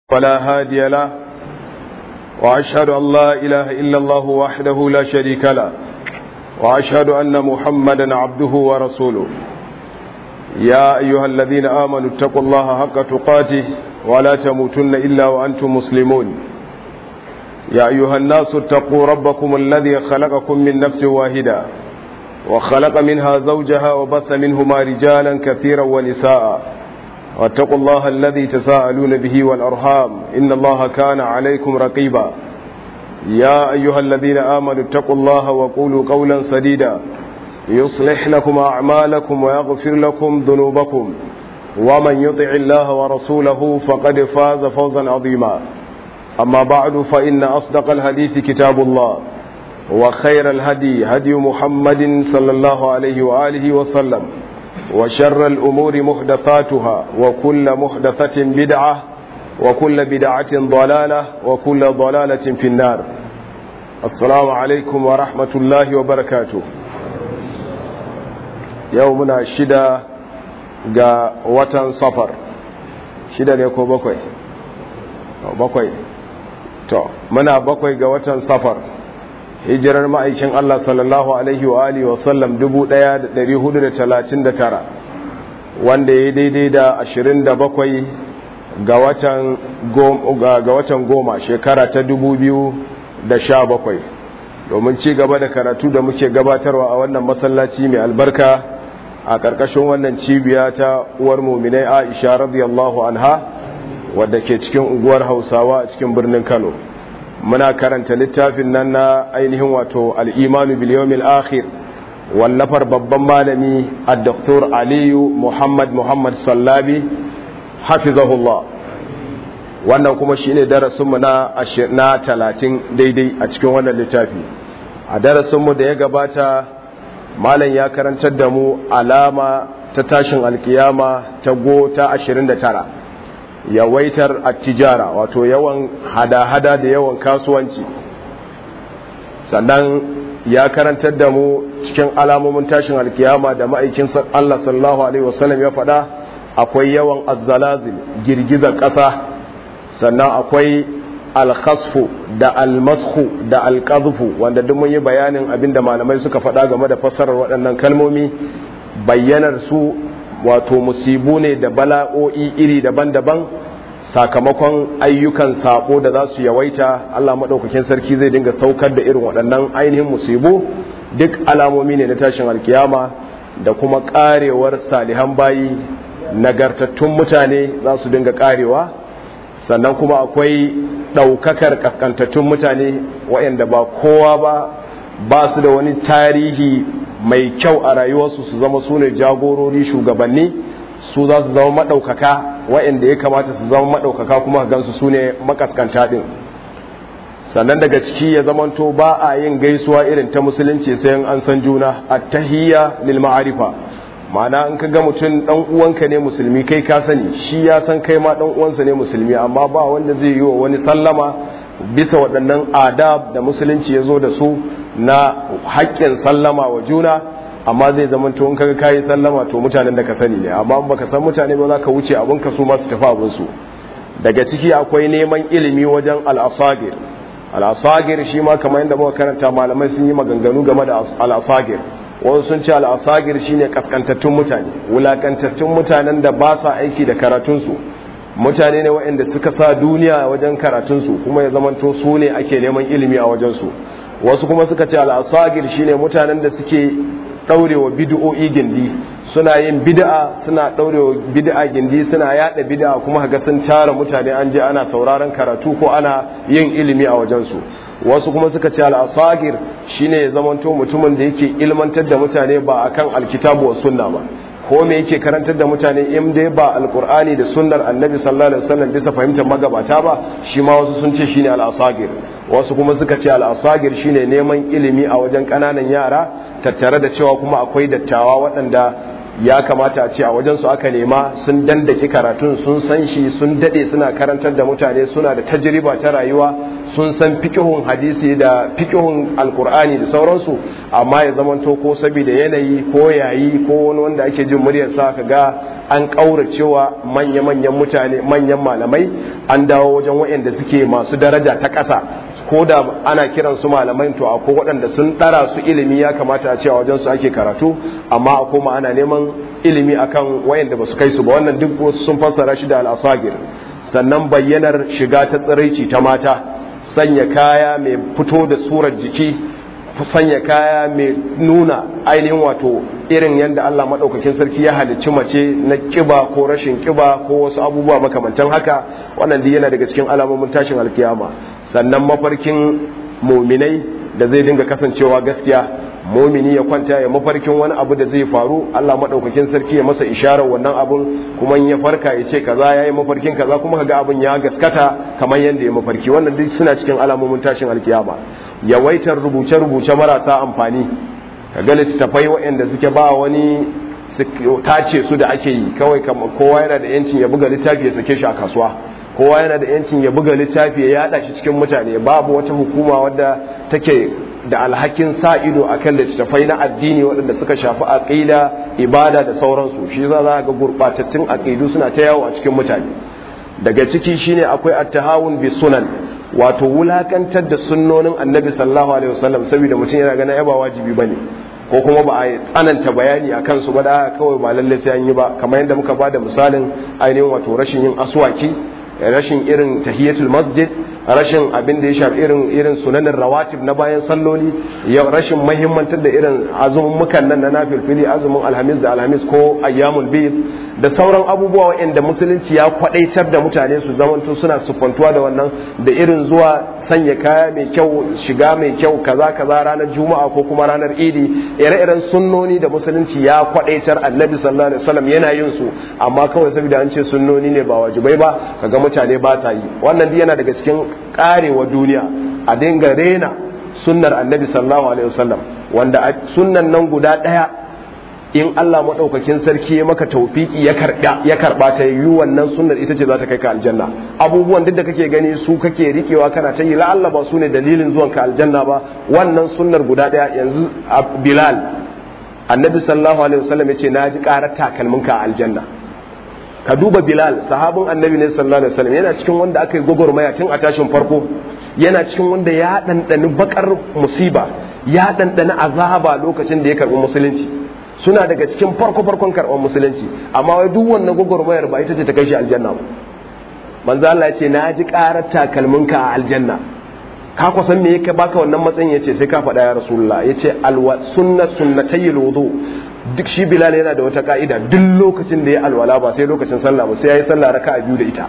ولا هادي له وأشهد أن لا إله إلا الله وحده لا شريك له وأشهد أن محمدا عبده ورسوله يا أيها الذين آمنوا اتقوا الله حق تقاته ولا تموتن إلا وأنتم مسلمون يا أيها الناس اتقوا ربكم الذي خلقكم من نفس واحدة وخلق منها زوجها وبث منهما رجالا كثيرا ونساء واتقوا الله الذي تساءلون به والأرحام إن الله كان عليكم رقيبا يا أيها الذين آمنوا اتقوا الله وقولوا قولا سديدا يصلح لكم أعمالكم ويغفر لكم ذنوبكم ومن يطع الله ورسوله فقد فاز فوزا عظيما أما بعد فإن أصدق الحديث كتاب الله وخير الهدي هدي محمد صلى الله عليه وآله وسلم وشر الأمور محدثاتها وكل محدثة بدعة وكل بدعة ضلالة وكل ضلالة في النار السلام عليكم ورحمة الله وبركاته يومنا الشدة ga watan safar shida ne ko bakwai bakwai to muna bakwai ga watan safar hijirar ma'aikin Allah sallallahu alaihi wa alihi wa sallam 1439 wanda ya daidai da 27 ga watan ga watan goma shekara ta 2017 domin ci gaba da karatu da muke gabatarwa a wannan masallaci mai albarka a ƙarƙashin wannan cibiya ta uwar muminai Aisha radiyallahu anha wadda ke cikin unguwar Hausawa a cikin birnin Kano muna karanta littafin nan na ainihin wato al'imanu biliyomil akhir wallafar babban malami a doktor aliyu muhammad muhammad sallabi hafizahullah wannan kuma shi ne darasinmu na talatin daidai a cikin wannan littafi a darasinmu da ya gabata malam ya karantar da mu alama ta tashin alkiyama ta go ta 29 yawaitar attijara wato yawan hada-hada da yawan kasuwanci sannan ya karantar da mu cikin alamomin tashin alkiyama da ma'aikin Allah sallallahu alaihi wasallam ya faɗa akwai yawan azzalazil girgizar ƙasa sannan akwai alkhasfu da almashu da alqadhfu wanda duk mun yi bayanin abinda malamai suka faɗa game da fassarar waɗannan kalmomi bayyanar su wato musibu ne da bala'o'i iri daban-daban sakamakon ayyukan sako da za su yawaita Allah maɗaukakin sarki zai dinga saukar da irin waɗannan ainihin musibu duk alamomi ne na tashin alkiyama da kuma ƙarewar salihan bayi nagartattun mutane za su dinga ƙarewa sannan kuma akwai ɗaukakar ƙasƙantattun mutane waɗanda ba kowa ba ba su da wani tarihi mai kyau a rayuwarsu su zama su ne jagorori shugabanni su za su zama maɗaukaka waɗanda ya kamata su zama maɗaukaka kuma gansu su ne makaskanta ɗin sannan daga ciki ya zamanto ba a yin gaisuwa irin ta musulunci sai an san juna a tahiyya lil ma'arifa ma'ana in ka ga mutum ɗan uwanka ne musulmi kai ka sani shi ya san kai ma ɗan uwansa ne musulmi amma ba wanda zai yi wa wani sallama bisa waɗannan adab da musulunci ya zo da su na haƙƙin sallama wa juna amma zai zama to in kaga kayi sallama to mutanen da ka sani ne amma in baka san mutane ba za ka wuce abin ka su ma su tafi abin su daga ciki akwai neman ilimi wajen al-asagir al-asagir shi ma kamar yadda muka karanta malamai sun yi maganganu game da al-asagir wasu sun ce al-asagir shine kaskantattun mutane wulakantattun mutanen da ba sa aiki da karatun su mutane ne waɗanda suka sa duniya wajen karatunsu kuma ya zamanto su ne ake neman ilimi a wajensu wasu kuma suka ce al'asagir shine mutanen da suke ɗaurewa bid'o'i gindi suna yin bid'a suna ɗaurewa bid'a gindi suna yada bid'a kuma ga sun tara mutane an je ana sauraron karatu ko ana yin ilimi a wajensu wasu kuma suka ce al'asagir shine ya zamanto mutumin da yake ilmantar da mutane ba akan alkitabu wa sunna ba ko me yake karantar da mutane in dai ba alkur'ani da sunnar annabi sallallahu alaihi wasallam bisa fahimtar magabata ba shi ma wasu sun ce shine al-asagir wasu kuma suka ce al-asagir shine neman ilimi a wajen kananan yara tattare da cewa kuma akwai dattawa waɗanda ya kamata a ce a wajen su aka nema sun dandake karatun sun san shi sun dade suna karantar da mutane suna da tajriba ta rayuwa sun san fikihun hadisi da fikihun alkur'ani da sauransu amma ya zamanto ko saboda yanayi ko yayi ko wani wanda ake jin muryar sa ka ga an kauracewa manya-manyan mutane manyan malamai an dawo wajen waɗanda suke masu daraja ta ƙasa ko da ana kiran su malamai to akwai waɗanda sun ɗara su ilimi ya kamata a cewa wajen su ake karatu amma a koma ana neman ilimi akan wayanda ba su kai su ba wannan duk wasu sun fassara shi da al'asagir sannan bayyanar shiga ta tsiraici ta mata sanya kaya mai fito da surar jiki sanya kaya mai nuna ainihin wato irin yadda Allah maɗaukakin sarki ya halicci mace na ƙiba ko rashin ƙiba ko wasu abubuwa makamantan haka wannan duk yana daga cikin alamomin tashin alkiyama sannan mafarkin muminai da zai dinga kasancewa gaskiya mumini ya kwanta ya mafarkin wani abu da zai faru Allah maɗaukakin sarki ya masa isharar wannan abun kuma in ya farka ya ce kaza ya yi mafarkin kaza kuma kaga abun ya gaskata kamar yadda ya mafarki wannan duk suna cikin alamomin tashin alkiyama yawaitar rubuce-rubuce marasa amfani ka ga littattafai waɗanda suke ba wani tace su da ake yi kawai kowa yana da yancin ya buga littafi ya sake shi a kasuwa kowa yana da yancin ya buga littafi ya yada shi cikin mutane babu wata hukuma wadda take da alhakin sa ido akan littattafai na addini waɗanda suka shafi aqida ibada da sauransu shi za za ga gurbatattun aqidu suna ta yawo a cikin mutane daga ciki shine akwai at-tahawun bi sunan wato wulakantar da sunnonin annabi sallallahu alaihi wasallam saboda mutum yana ganin ba wajibi bane ko kuma ba a tsananta bayani a kansu ba da kawai ba lalle sai an yi ba kamar yadda muka bada misalin ainihin wato rashin yin aswaki rashin irin tahiyatul masjid rashin abin da ya shafi irin irin sunanin rawatib na bayan salloli ya rashin mahimmantar da irin azumin mukan nan na nafilfili azumin alhamis da alhamis ko ayyamul bid da sauran abubuwa waɗanda musulunci ya kwadaitar da mutane su zamanto suna sufantuwa da wannan da irin zuwa sanya kaya mai kyau shiga mai kyau kaza kaza ranar juma'a ko kuma ranar idi ire-iren sunnoni da musulunci ya kwadaitar annabi sallallahu alaihi wasallam yana yin su amma kawai saboda an ce sunnoni ne ba wajibai ba kaga mutane ba sa yi wannan yana daga cikin karewa duniya a dinga rena sunnar annabi sallallahu alaihi wasallam wanda sunnan nan guda daya in Allah maɗaukakin sarki ya maka taufiki ya karɓa ya karɓa ta yi wannan sunnar ita ce za ta kai ka aljanna abubuwan duk da kake gani su kake rikewa kana ta yi la'alla ba su ne dalilin zuwan ka aljanna ba wannan sunnar guda ɗaya yanzu Bilal annabi sallallahu alaihi wasallam ya ce na ji ƙarar takalmin ka aljanna ka duba Bilal sahabin annabi ne sallallahu alaihi wasallam yana cikin wanda aka yi gwagwarmaya tun a tashin farko yana cikin wanda ya ɗanɗani bakar musiba ya ɗanɗani azaba lokacin da ya karɓi musulunci suna daga cikin farko-farkon karɓar musulunci amma wai duk wannan gwagwarmayar ba ita ce ta kai shi aljanna ba manzo Allah ya ce na ji ƙarar takalminka a aljanna ka ku san me yake baka wannan matsayin yace sai ka faɗa ya rasulullah yace alwa sunna sunnatayil wudu duk shi bilal yana da wata ka'ida duk lokacin da ya alwala ba sai lokacin sallah ba sai yayi sallah raka'a biyu da ita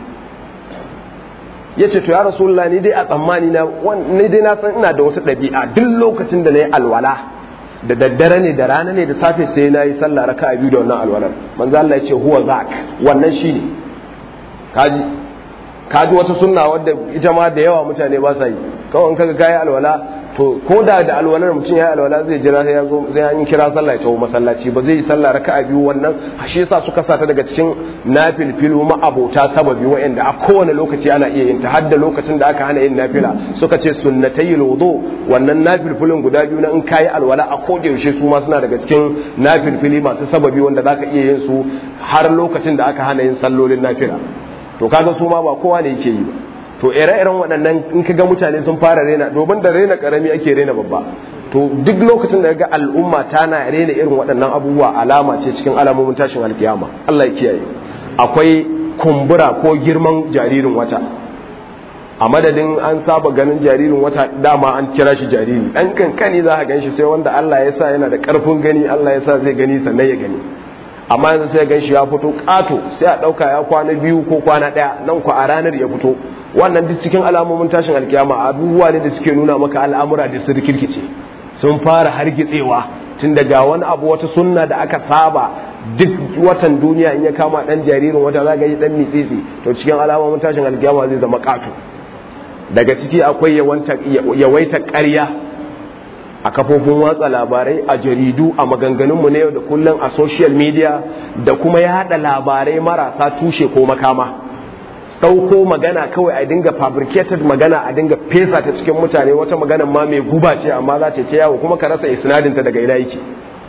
yace to ya rasulullah ni dai a tsammani na ni dai na san ina da wata ɗabi'a duk lokacin da na yi alwala da daddare ne da rana ne da safe sai na yi sallah raka a biyu da wannan alwalar manzo Allah ya ce huwa zak wannan shine kaji kaji wata sunna wadda ita ma da yawa mutane ba sa yi kawai in kaga kai alwala to ko da da alwalar mutum ya yi alwala zai jira sai ya zo sai an kira sallah ya tawo masallaci ba zai yi sallah raka a biyu wannan shi yasa suka sata daga cikin nafilfilu ma abota sababi wa'anda a kowane lokaci ana iya yin ta har da lokacin da aka hana yin nafila suka ce sunnatayil wudu wannan nafilfilin guda biyu na in kayi alwala a koda yaushe su ma suna daga cikin nafilfili masu sababi wanda zaka iya yin su har lokacin da aka hana yin sallolin nafila to kaga su ma ba kowa ne yake yi ba to ire-iren waɗannan in ka ga mutane sun fara rena domin da rena karami ake rena babba to duk lokacin da ga al'umma tana rena irin waɗannan abubuwa alama ce cikin alamomin tashin alkiyama Allah ya kiyaye akwai kumbura ko girman jaririn wata a madadin an saba ganin jaririn wata dama an kira shi jariri ɗan kankani za a gan shi sai wanda Allah ya sa yana da ƙarfin gani Allah ya sa zai gani sannan ya gani amma yanzu sai gan shi ya fito ƙato sai a ɗauka ya kwana biyu ko kwana ɗaya nan ku a ranar ya fito wannan duk cikin alamomin tashin alkiyama abubuwa ne da suke nuna maka al'amura da su rikirkice sun fara hargitsewa tun daga wani abu wata sunna da aka saba duk watan duniya in ya kama dan jaririn wata za ga yi dan mitsitsi to cikin alamomin tashin alkiyama zai zama ƙato daga ciki akwai yawaita ƙarya a kafofin watsa labarai a jaridu a maganganunmu na yau da kullum a social media da kuma yada labarai marasa tushe ko makama ɗauko magana kawai a dinga fabricated magana a dinga fesa ta cikin mutane wata magana ma mai guba ce amma za ta ce yawo kuma ka rasa isnadinta daga ina yake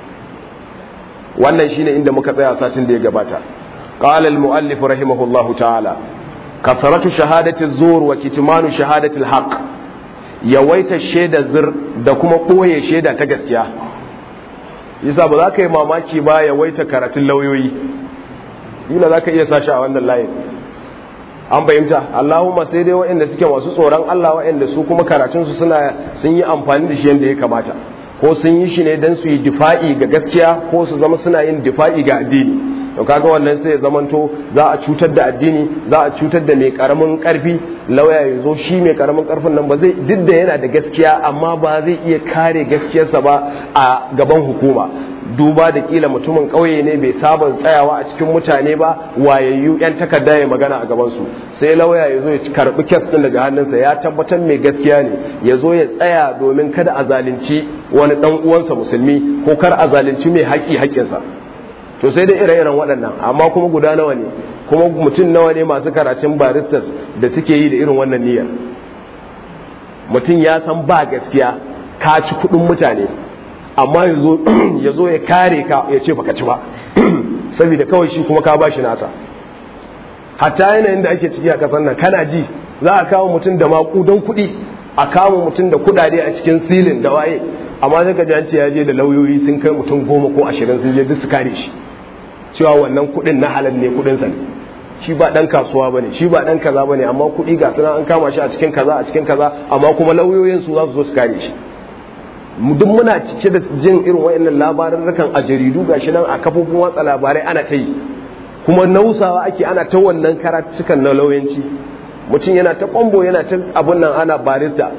wannan shine inda muka tsaya satin da ya gabata qala al muallif rahimahullahu ta'ala kasaratu shahadati zur wa kitmanu shahadati al haqq yawaita shaida zur da kuma ɓoye shaida ta gaskiya yasa ba za ka yi mamaki ba yawaita karatun lauyoyi ila za ka iya sashi a wannan layin an fahimta Allahumma sai dai waɗanda suke masu tsoron Allah waɗanda su kuma karatunsu suna sun yi amfani da shi yadda ya kamata ko sun yi shi ne don su yi difa'i ga gaskiya ko su zama suna yin difa'i ga addini to kaga wannan sai ya zamanto za a cutar da addini za a cutar da mai karamin karfi lauya ya zo shi mai karamin karfin nan ba zai duk da yana da gaskiya amma ba zai iya kare gaskiyarsa ba a gaban hukuma duba da kila mutumin ƙauye ne bai saba tsayawa a cikin mutane ba wayayyu yan takarda ya magana a gabansu sai lauya ya zo ya karɓi kes ɗin daga hannunsa ya tabbatar mai gaskiya ne ya zo ya tsaya domin kada a zalunci wani ɗan uwansa musulmi ko kar a zalunci mai haƙi haƙƙinsa to sai dai ire-iren waɗannan amma kuma guda nawa ne kuma mutum nawa ne masu karatun baristas da suke yi da irin wannan niyyar mutum ya san ba gaskiya ka ci kuɗin mutane amma ya zo ya kare ka ya ce baka ci ba saboda kawai shi kuma ka bashi nasa hatta yanayin da ake ciki a kasar nan kana ji za a kawo mutum da makudan kuɗi a kawo mutum da kuɗaɗe a cikin silin da waye amma sai ka ji ya je da lauyoyi sun kai mutum goma ko ashirin sun je duk su kare shi cewa wannan kuɗin na halal ne kuɗin sa ne shi ba dan kasuwa bane shi ba dan kaza bane amma kuɗi ga suna an kama shi a cikin kaza a cikin kaza amma kuma lauyoyin su za su zo su kare shi duk muna cike da jin irin wayannan labaran a jaridu gashi nan a kafofin watsa labarai ana ta yi kuma nausawa ake ana ta wannan karatukan na lauyanci mutum yana ta kwambo yana ta abun nan ana barista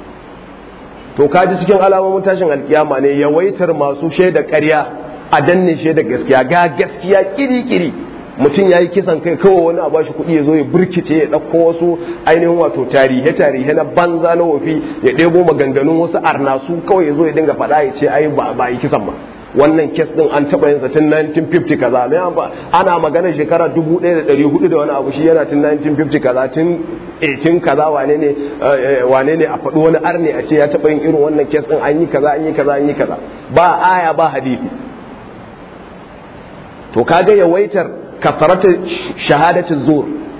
to kaji cikin alamomin tashin alkiyama ne yawaitar masu shaida ƙarya a danne shaida gaskiya ga gaskiya kiri-kiri mutum ya yi kisan kai kawai wani a bashi kuɗi ya zo ya burkice ya ɗauko wasu ainihin wato tarihe tarihe na banza na wofi ya ɗebo maganganun wasu arnasu kawai ya zo ya dinga faɗa ya ce ai ba yi kisan ba wannan kes ɗin an taɓa yin tun 1950 kaza mai ana magana shekara 1400 da wani abu shi yana tun 1950 kaza tun 18 kaza wane ne wane ne a faɗi wani arne a ce ya taɓa yin irin wannan kes ɗin an yi kaza an yi kaza an yi kaza ba aya ba hadisi to kaga yawaitar kafarata shahadatin zur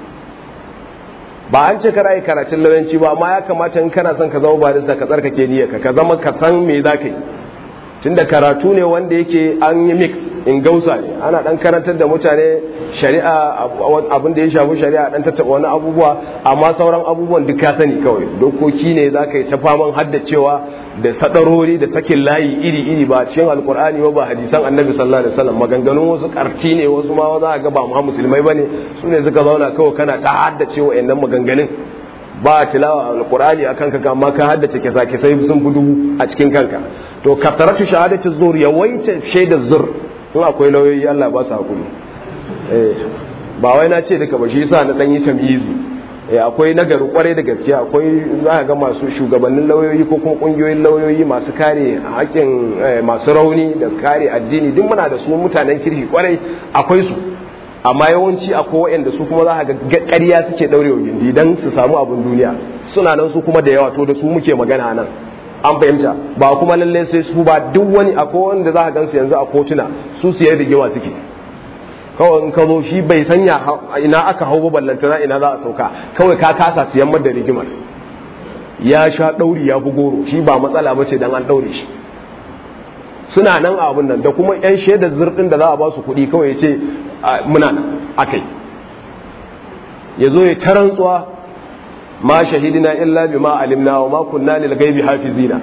ba an ce kana yi karatun lauyanci ba amma ya kamata in kana son ka zama barista ka tsarkake niyyarka ka zama ka san me za ka yi tunda karatu ne wanda yake an yi mix in gausa ne ana dan karantar da mutane shari'a abin da ya shafi shari'a dan tattaba wani abubuwa amma sauran abubuwan duk ka sani kawai dokoki ne za ka yi ta faman haddacewa da sadarori da sakin layi iri iri ba cikin alkur'ani ba ba hadisan annabi sallallahu alaihi wasallam maganganun wasu karti ne wasu ma za ga ba mu musulmai bane su ne suka zauna kawai kana ta haddace wa'annan maganganun ba tilawa alqur'ani akan ka amma ka haddace kisa kisai sun fi dubu a cikin kanka to kafaratu shahadatu zur yawaita shaidar zur in akwai lauyoyi Allah ba su hakuri eh ba wai na ce duka ba shi yasa na dan yi tamyizi eh akwai nagari kwarai da gaske akwai za ka ga masu shugabannin lauyoyi ko kuma kungiyoyin lauyoyi masu kare haƙƙin masu rauni da kare addini duk muna da su mutanen kirki kwarai akwai su amma yawanci akwai waɗanda su kuma za ga ƙarya suke ɗaurewa gindi don su samu abin duniya suna nan su kuma da yawa to da su muke magana nan an fahimta ba kuma lallai sai su ba duk wani akwai wanda za ka gansu yanzu a kotuna su siyar da gewa suke kawai in ka zo shi bai sanya ina aka hau ba ballantana ina za a sauka kawai ka kasa siyan da rigimar ya sha ɗauri ya fi goro shi ba matsala ba ce don an ɗaure shi suna nan a abin nan da kuma 'yan shaidar zurɗin da za a ba su kuɗi kawai ya ce muna nan akai ya zo ya tarantsuwa ma shahidina illa bi ma alimna wa ma kunna lil ghaibi hafizina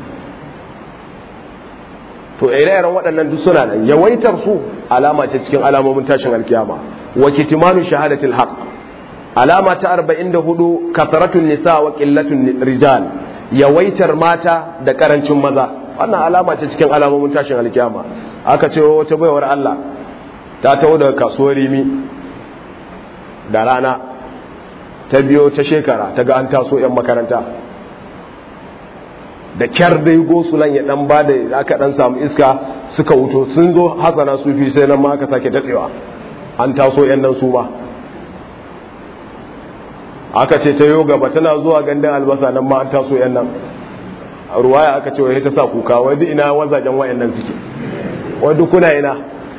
to ire-iren waɗannan duk suna nan yawaitar su alama ce cikin alamomin tashin alkiyama wa kitimanu shahadatil haqq alama ta 44 kasaratun nisa wa qillatun rijal yawaitar mata da karancin maza wannan alama ce cikin alamomin tashin alkiyama aka ce wata baiwar Allah ta taho daga kasuwar rimi da rana ta biyo ta shekara ta ga an taso 'yan makaranta da kyar dai gosulan ya dan ba da aka dan samu iska suka wuto sun zo hasana sufi sai nan ma aka sake datsewa an taso 'yan nan su ma aka ce ta yo gaba tana zuwa gandun albasa nan ma an taso yan nan ruwaya aka ce wai ta sa kuka wai duk ina wazajen wayannan suke wai duk kuna ina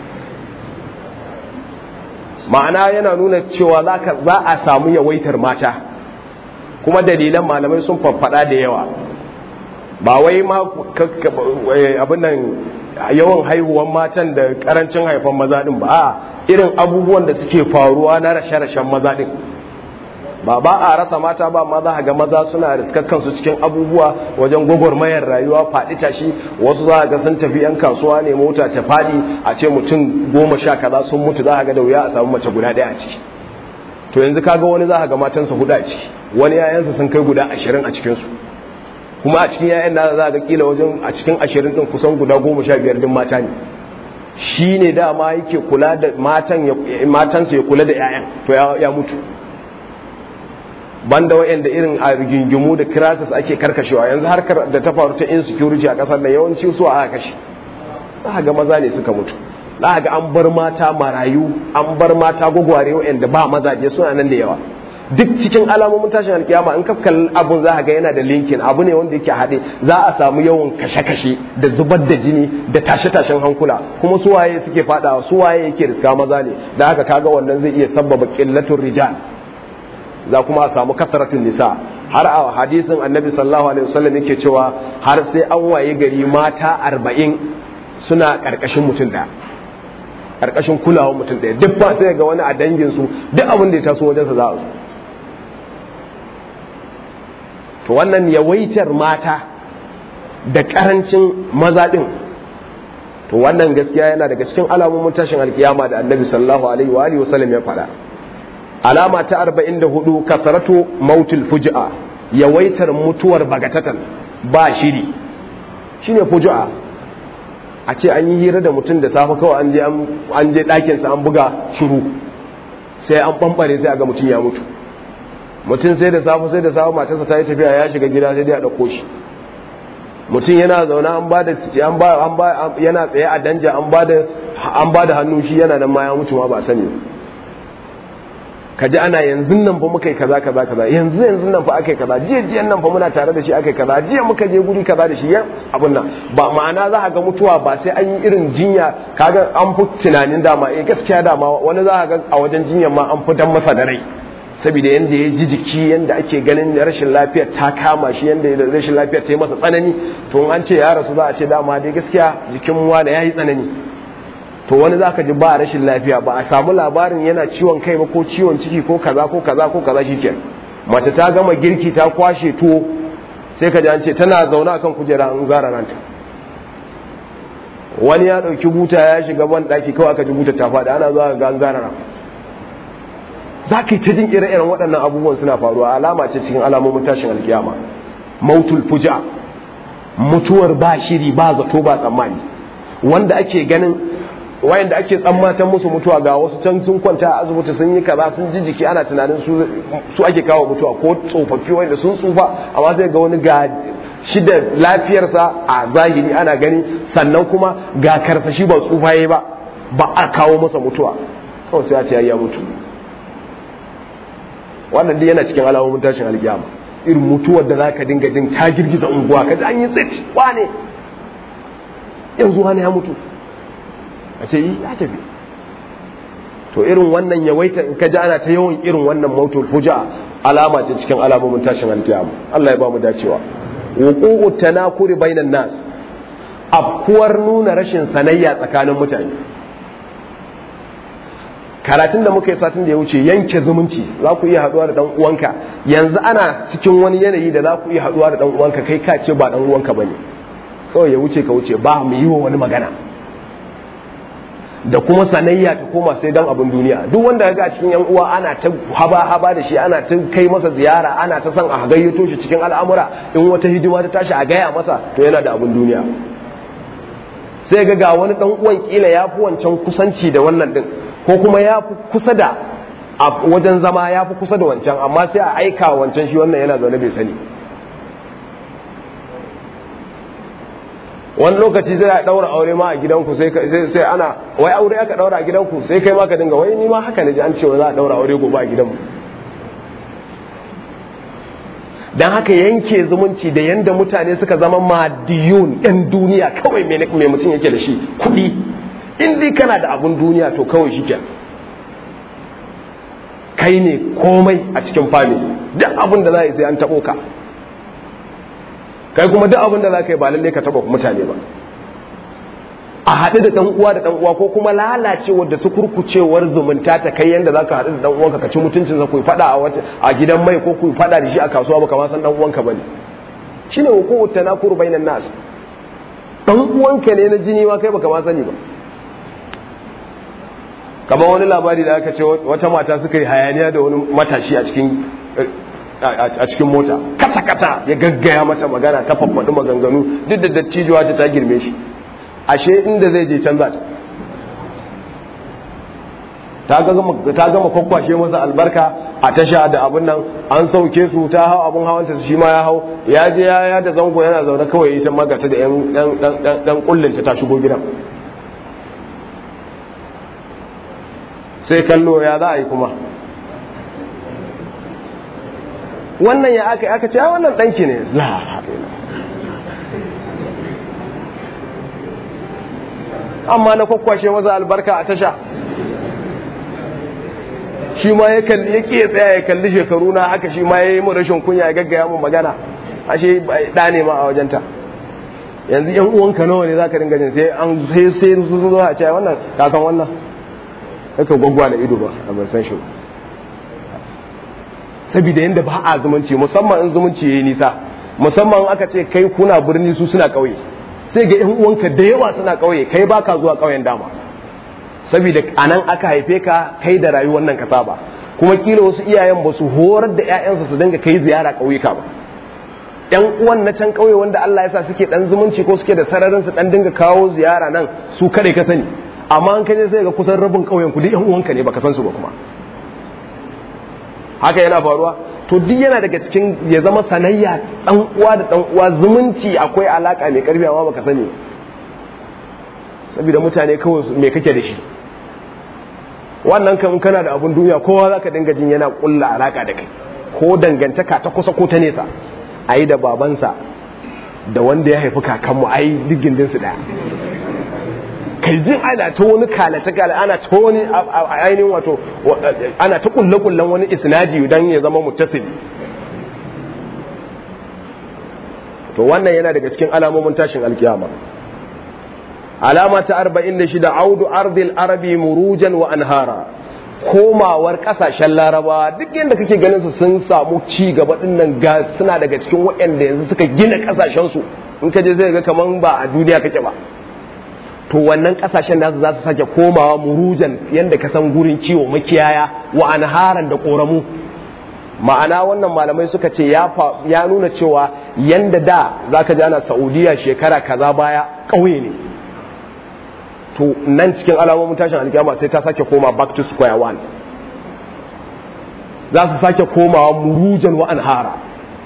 ma'ana yana nuna cewa za a samu yawaitar mata kuma dalilan malamai sun faffada da yawa ba wai ma abin nan yawan haihuwan matan da karancin haifan maza din ba a irin abubuwan da suke faruwa na rashe-rashen maza din ba ba a rasa mata ba ma za ga maza suna riskakkan su cikin abubuwa wajen gwagwarmayar rayuwa faɗi tashi wasu za ga sun tafi yan kasuwa ne mota ta faɗi a ce mutum goma sha kaza sun mutu za ga da wuya a samu mace guda ɗaya a ciki to yanzu kaga wani za ga matansa hudu a ciki wani yayansa sun kai guda ashirin a cikinsu kuma a cikin yayan nasa za ga kila wajen a cikin ashirin ɗin kusan guda goma sha biyar din mata ne shi ne dama yake kula da matan matansa ya kula da yayan to ya mutu banda wa'anda irin a rigingimu da crisis ake karkashewa yanzu harkar da ta faru ta insecurity a kasar da yawanci su aka kashe za ga maza ne suka mutu za ga an bar mata marayu an bar mata gwagware wa'anda ba mazaje suna nan da yawa duk cikin alamomin tashin alkiyama in ka kalli abun za ga yana da linkin abu ne wanda yake haɗe za a samu yawan kashe-kashe da zubar da jini da tashe-tashen hankula kuma su waye suke fadawa su waye yake riska maza ne da haka kaga wannan zai iya sabbaba qillatul rijal za kuma a samu kasaratun nisa har a hadisin annabi sallallahu alaihi wasallam yake cewa har sai an waye gari mata arba'in suna karkashin mutum daya karkashin kulawar mutum daya duk ba sai ga wani a dangin su duk abin da ya taso wajensa za a zo to wannan yawaitar mata da karancin maza din to wannan gaskiya yana daga cikin alamomin tashin alkiyama da annabi sallallahu alaihi wa alihi wasallam ya faɗa alama ta arba'in da hudu kasaratu mautul fuji'a yawaitar mutuwar bagatatan ba shiri shine fuji'a a ce an yi hira da mutum da safe kawai an je an je ɗakinsa an buga shiru sai an ɓamɓare sai a ga mutum ya mutu mutum sai da safe sai da safe matarsa ta yi tafiya ya shiga gida sai dai a ɗauko shi mutum yana zaune an ba da an ba an ba yana tsaye a danja an ba da an ba da hannu shi yana nan ma ya mutu ma ba sani ka ji ana yanzu nan fa muka yi kaza kaza kaza yanzu yanzu nan fa aka yi kaza jiya jiyan nan fa muna tare da shi aka yi kaza jiya muka je guri kaza da shi yan abun nan ba ma'ana za ga mutuwa ba sai an yi irin jinya kaga an fi tunanin dama eh gaskiya dama wani za ga a wajen jinyar ma an fi dan masa da rai saboda yanda ya ji jiki yanda ake ganin rashin lafiyar ta kama shi yanda rashin lafiyar ta yi masa tsanani to an ce ya rasu za a ce dama dai gaskiya jikin wani ya yi tsanani to wani zaka ji ba rashin lafiya ba a samu labarin yana ciwon kai ba ko ciwon ciki ko kaza ko kaza ko kaza shikenan mace ta gama girki ta kwashe tuwo sai ka ji an ce tana zaune akan kujera an zara ranta wani ya dauki buta ya shiga ban daki kawai aka ji buta ta faɗi ana zuwa ga an zara ran za ka yi ta jin ire-iren waɗannan abubuwan suna faruwa alama ce cikin alamomin tashin alkiyama mautul fuja mutuwar ba shiri ba zato ba tsammani wanda ake ganin wayanda ake tsammatan musu mutuwa ga wasu can sun kwanta a asibiti sun yi kaza sun ji jiki ana tunanin su su ake kawo mutuwa ko tsofaffi wanda sun tsufa amma sai ga wani ga shi da lafiyarsa a zahiri ana gani sannan kuma ga karsashi ba tsufa yayi ba ba a kawo masa mutuwa kawai sai ya ce ya mutu wannan dai yana cikin alamomin tashin alkiyama irin mutuwar da zaka dinga din ta girgiza unguwa kaji an yi tsit wane yanzu wani ya mutu a ce yi ya tafi to irin wannan yawaita in ka ji ana ta yawan irin wannan mautul fuja alama ce cikin alamomin tashin alkiyama Allah ya ba mu dacewa wuqu'u tanakuri bainan nas afkuwar nuna rashin sanayya tsakanin mutane karatun da muka yi satin da ya wuce yanke zumunci za ku iya haduwa da dan uwanka yanzu ana cikin wani yanayi da za ku iya haduwa da dan uwanka kai ka ce ba dan uwanka bane kawai ya wuce ka wuce ba mu yi wa wani magana da kuma sanayya ta koma sai dan abin duniya duk wanda ga cikin yan uwa ana ta haba haba da shi ana ta kai masa ziyara ana ta son a gayyato shi cikin al'amura in wata hidima ta tashi a gaya masa to yana da abin duniya sai ga ga wani dan uwan kila ya fi wancan kusanci da wannan din ko kuma ya fi kusa da a wajen zama ya fi kusa da wancan amma sai a aika wancan shi wannan yana zaune bai sani wani lokaci sai a daura aure ma a gidanku sai sai ana wai aure aka daura a gidanku sai kai ma ka dinga wai ni ma haka ne ji an ce za a daura aure gobe a gidanmu don haka yanke zumunci da yanda mutane suka zama madiyun yan duniya kawai mai mutum yake da shi kuɗi in dai kana da abun duniya to kawai shi ke kai ne komai a cikin family duk abin da za a yi sai an taɓo ka kai kuma duk abin da za ka yi ba lallai ka taɓa mutane ba a haɗu da ɗan uwa da ɗan uwa ko kuma lalacewar da su kurkucewar zumunta ta kai yanda za ka haɗu da ɗan uwanka ka ci mutuncin sa ku faɗa a wata a gidan mai ko ku faɗa da shi a kasuwa ba kamar san ɗan uwanka bane shine hukumu tanakuru bainan nas ɗan uwanka ne na jini ma kai baka ma sani ba kamar wani labari da aka ce wata mata suka yi hayaniya da wani matashi a cikin a cikin mota kata kata ya gaggaya mata magana ta faffaɗi maganganu duk da dattijuwa ta girme shi ashe inda zai je canza ta ta gama kwakwashe masa albarka a tasha da abin nan an sauke su ta hau abin hawanta shi ma ya hau ya je ya ya da zango yana zaune kawai ita magata da yan kullinta ta shigo gidan sai kallo ya za a yi kuma wannan ya aka aka ce wannan ɗanki ne la amma na kwakwashe maza albarka a tasha shi ma ya kalli ya ke tsaya ya kalli shekaru na haka shi ma ya yi mun rashin kunya ya gaggaya mun magana ashe ɗa ne ma a wajenta yanzu yan uwanka nawa ne zaka dinga jin sai an sai sai su zo a ce wannan ka san wannan kaka gwaggwa da ido ba a ban san shi saboda yanda ba a zumunci musamman in zumunci yayi nisa musamman aka ce kai kuna birni su suna ƙauye sai ga 'yan uwanka da yawa suna ƙauye kai baka zuwa ƙauyen dama saboda anan aka haife ka kai da rayuwar nan ka saba kuma kila wasu iyayen ba su horar da 'ya'yansu su dinga kai ziyara ƙauyuka ba yan uwan na can ƙauye wanda Allah ya sa suke dan zumunci ko suke da sararin su dan dinga kawo ziyara nan su kare ka sani amma an kaje sai ga kusan rabin ƙauyen ku duk 'yan uwanka ne baka san su ba kuma haka yana faruwa to duk yana daga cikin ya zama sanayya dan uwa da dan uwa zumunci akwai alaka mai karfi amma baka sani saboda mutane kawai me kake da shi wannan kan kana da abun duniya kowa zaka dinga jin yana kulla alaka da kai ko dangantaka ta kusa ko ta nesa ayi da babansa da wanda ya haifi kakanmu ai duk gindin su daya kai jin ana ta wani kalata kala ana ta wani ainihin wato ana ta kulle kullen wani isnadi dan ya zama muttasili to wannan yana daga cikin alamomin tashin alkiyama alama ta 46 audu ardil arabi murujan wa anhara komawar kasashen larabawa duk yadda kake ganin su sun samu ci gaba dinnan ga suna daga cikin waɗanda yanzu suka gina kasashen su in ka je zai ga kaman ba a duniya kake ba to wannan kasashen nasu za su sake komawa murujan yadda ka san gurin kiwo makiyaya wa anharan da koramu ma'ana wannan malamai suka ce ya nuna cewa yanda da za ka ji ana saudiya shekara kaza baya ƙauye ne to nan cikin alamomin tashin alkiyama sai ta sake koma back to square one za su sake komawa murujan wa anhara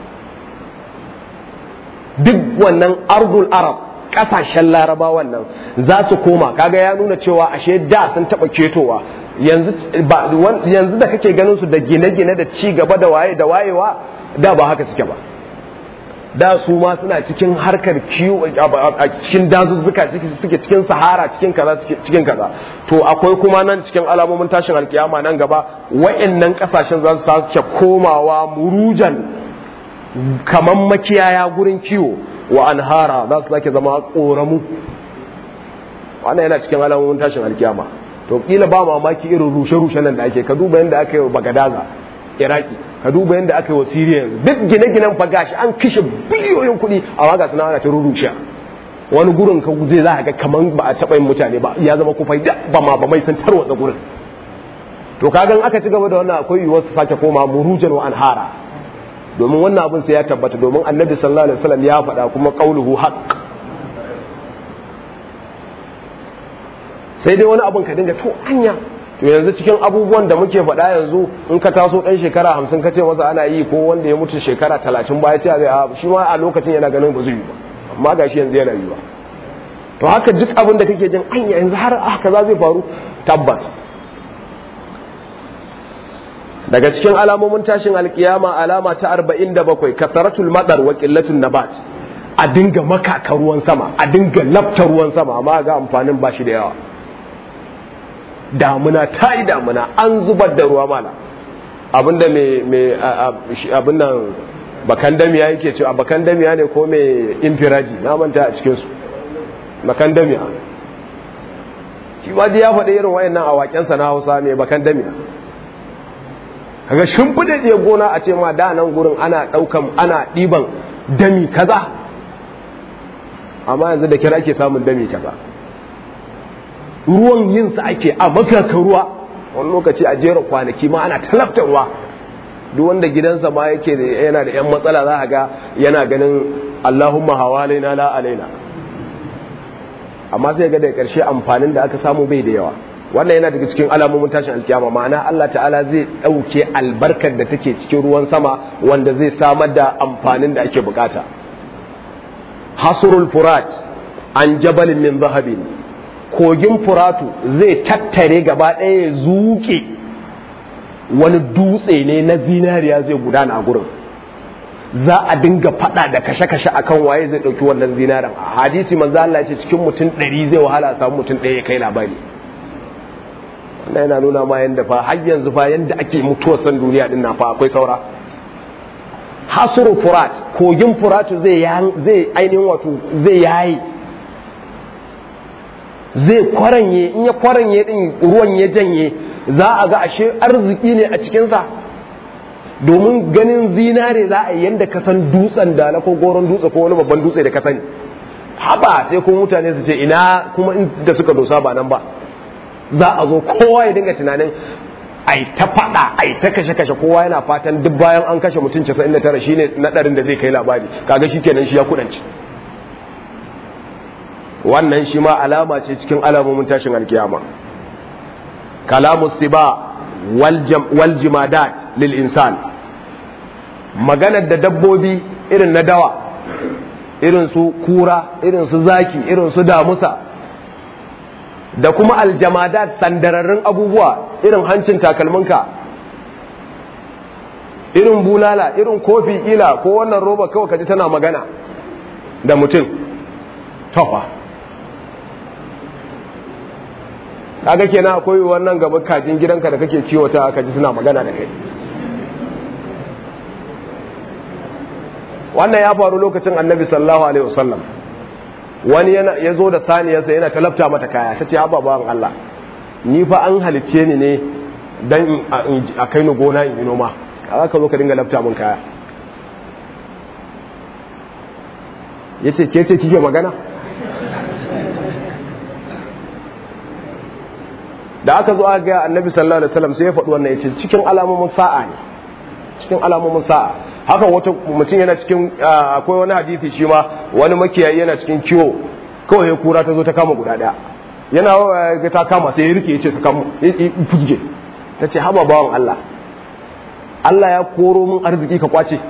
duk wannan ardul arab kasashen laraba wannan za su koma kaga ya nuna cewa ashe da sun taba ketowa yanzu da kake ganin su da gine-gine da ci gaba da waye da wayewa da ba haka suke ba da su ma suna cikin harkar kiwo a cikin dazuzzuka suke cikin sahara cikin kaza cikin kaza to akwai kuma nan cikin alamomin tashin alkiyama nan gaba wa'annan kasashen za su sake komawa murujan kaman makiyaya gurin kiwo wa anhara za su sake zama koramu wannan yana cikin alamomin tashin alkiyama to kila ba mamaki irin rushe-rushe nan da ake ka duba yadda aka yi wa bagadaza iraki ka duba yadda aka yi wa siriya duk gine-ginen fa gashi an kashe biliyoyin kuɗi amma ga suna ana ta rurushe wani gurin ka zai za ga kaman ba a taɓa yin mutane ba ya zama kufai da ba ma ba mai san tarwatsa gurin to kagan aka ci gaba da wannan akwai yiwuwar su sake koma murujan wa anhara domin wannan abin sai ya tabbata domin annabi sallallahu alaihi wasallam ya faɗa kuma qauluhu haqq sai dai wani abin ka dinga to anya to yanzu cikin abubuwan da muke faɗa yanzu in ka taso ɗan shekara hamsin ka ce masa ana yi ko wanda ya mutu shekara talatin baya ce zai a shi ma a lokacin yana ganin ba zai yi ba amma gashi yanzu yana yi ba to haka duk abin da kake jin anya yanzu har haka za zai faru tabbas daga cikin alamomin tashin alkiyama alama ta 47 kasaratul madar wa qillatul nabat a dinga makaka ruwan sama a dinga lafta ruwan sama amma ga amfanin ba shi da yawa damuna ta yi damuna an zubar da ruwa mala abinda mai abin nan bakan damiya yake cewa bakan damiya ne ko mai infiraji na manta a cikinsu bakan damiya shi ma ya faɗi irin wayannan a waƙensa na hausa mai bakan damiya kaga shimfiɗe je gona a ce ma da nan gurin ana ɗaukan ana ɗiban dami kaza amma yanzu da kira ake samun dami kaza ruwan yinsa ake a makaka ruwa wani lokaci a jera kwanaki ma ana talabta ruwa duk wanda gidansa ma yake yana da 'yan matsala za a ga yana ganin allahumma hawalaina la alaina amma sai ga da ƙarshe amfanin da aka samu bai da yawa wannan yana daga cikin alamomin tashin alkiyama ma'ana Allah ta'ala zai ɗauke albarkar da take cikin ruwan sama wanda zai samar da amfanin da ake bukata hasurul furat an jabalin min zahabin kogin furatu zai tattare gaba ɗaya zuke wani dutse ne na zinariya zai gudana a gurin za a dinga fada da kashe-kashe akan waye zai ɗauki wannan zinaren a hadisi manzo Allah ce cikin mutum ɗari zai wahala a samu mutum ɗaya ya kai labari wannan yana nuna ma yanda fa har yanzu fa yanda ake mutuwar san duniya din na fa akwai saura hasuru furat kogin furatu zai zai ainihin wato zai yayi zai kwaranye in ya kwaranye din ruwan ya janye za a ga ashe arziki ne a cikinsa domin ganin zinare za a yi yadda ka san dutsen da na ko goron dutse ko wani babban dutse da ka sani haba sai kuma mutane su ce ina kuma da suka dosa ba nan ba za a zo kowa ya dinga tunanin ai ta faɗa ai ta kashe kashe kowa yana fatan duk bayan an kashe mutum 99 shine nadarin da zai kai labari kaga shikenan shi ya kudanci wannan shi ma alama ce cikin alamomin tashin alkiyama kalamu siba wal jimadat lil insan maganar da dabbobi irin na dawa irin su kura irin su zaki irin su damusa da kuma aljamadat sandararrun abubuwa irin hancin takalminka irin bulala irin kofi kila ko wannan roba kawai kaji tana magana da mutum tafa kaga kenan akwai wannan gaba kajin gidanka da kake kiwata aka ji suna magana da kai wannan ya faru lokacin annabi sallallahu alaihi wasallam wani ya zo da saniyarsa yana talabta mata kaya ta ce haba bawan Allah ni fa an halicce ni ne dan a kai ni gona in yi noma kaza ka zo ka dinga lafta min kaya yace ke ce kike magana da aka zo aka ga annabi sallallahu alaihi wasallam sai ya faɗi wannan yace cikin alamomin sa'a ne cikin alamomin sa'a haka wata mutum yana cikin akwai wani hadisi shi ma wani makiyayi yana cikin kiwo kawai ya kura ta zo ta kama guda daya yana ga ta kama sai ya rike ya ce ta kama fuzge ta ce haba bawan Allah Allah ya koro min arziki ka kwace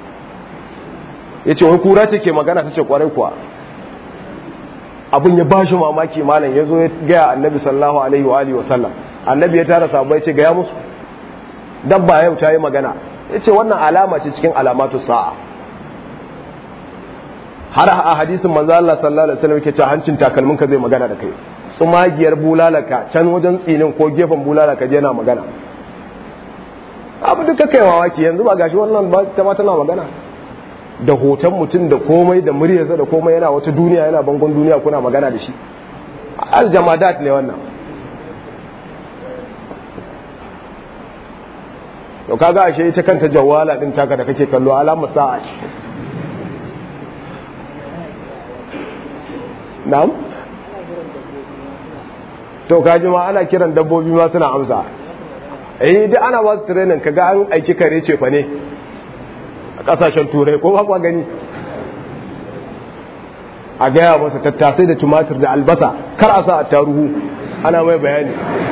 ya ce wai kura ce ke magana ta ce kwarai kuwa abin ya bashi mamaki malam ya zo ya gaya annabi sallallahu alaihi wa alihi wasallam annabi ya tara sahabbai ce gaya musu dabba yau ta yi magana ya ce wannan alama ce cikin alamatu sa'a har a hadisin manzo Allah sallallahu alaihi wasallam yake cewa hancin takalmin ka zai magana da kai tsumagiyar bulalaka can wajen tsinin ko gefen bulalaka je yana magana abu duka kai mamaki yanzu ba gashi wannan ba ta ma tana magana da hoton mutum da komai da muryarsa da komai yana wata duniya yana bangon duniya kuna magana da shi aljamadat ne wannan to kaga ashe ita kanta jawala din taka da kake kallo alamar sa'a ce na'am to kaji ma ana kiran dabbobi ma suna amsa eh duk ana ba su training kaga an aiki kare ce fa ne a kasashen turai ko ba gani a gaya masa tattasai da tumatir da albasa kar a sa a taruhu ana mai bayani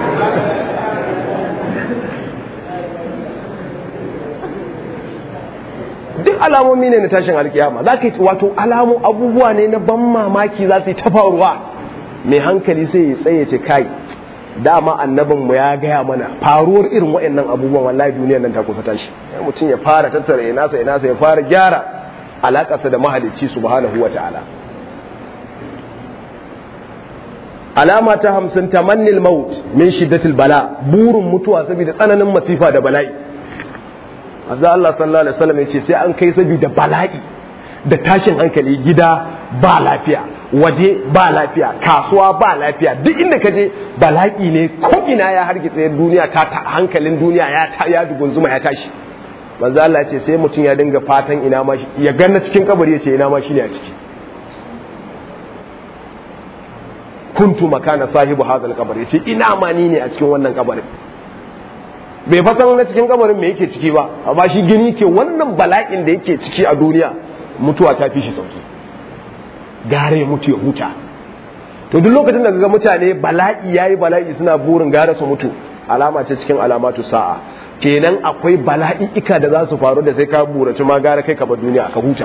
duk alamomi ne na tashin alkiyama za ka yi wato alamu abubuwa ne na ban mamaki za su yi ta faruwa mai hankali sai ya tsaye ce kai dama annabinmu ya gaya mana faruwar irin waɗannan abubuwan wallahi duniyar nan ta kusa tashi mutum ya fara tattara ya nasa ya nasa ya fara gyara alaƙarsa da mahalicci subhanahu wa ta'ala alama ta hamsin tamannil maut min shiddatil bala burin mutuwa saboda tsananin masifa da bala'i azza Allah sallallahu alaihi wasallam yace sai an kai saboda bala'i da tashin hankali gida ba lafiya waje ba lafiya kasuwa ba lafiya duk inda ka je bala'i ne ko ina ya hargitse duniya ta hankalin duniya ya ta ya dugunzuma ya tashi manzo Allah ce sai mutum ya dinga fatan ina ma ya ganna cikin kabari yace ina ma shi ne a ciki kuntu makana sahibu hadal kabar yace ina ma ni ne a cikin wannan kabarin bai fasan na cikin kabarin me yake ciki ba amma shi gini ke wannan bala'in da yake ciki a duniya mutuwa ta fi shi sauki gare ya mutu ya huta to duk lokacin da ga mutane bala'i yayi bala'i suna burin gare su mutu alama ce cikin alamatu sa'a kenan akwai bala'i ika da za su faru da sai ka burace ma gare kai ka bar duniya ka huta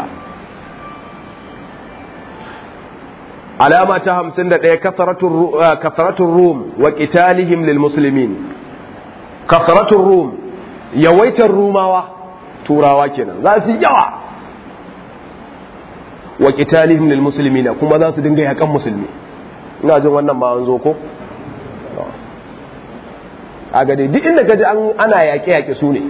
alama ta hamsin da ɗaya kasaratun rum wa ƙitalihim lil musulmin kasaratun rum yawaitar rumawa turawa kenan za su yawa wa ƙitalihim lil musulmina kuma za su dinga yakan musulmi ina jin wannan ma an zo ko a gade duk inda kaji ana yaƙe-yaƙe su ne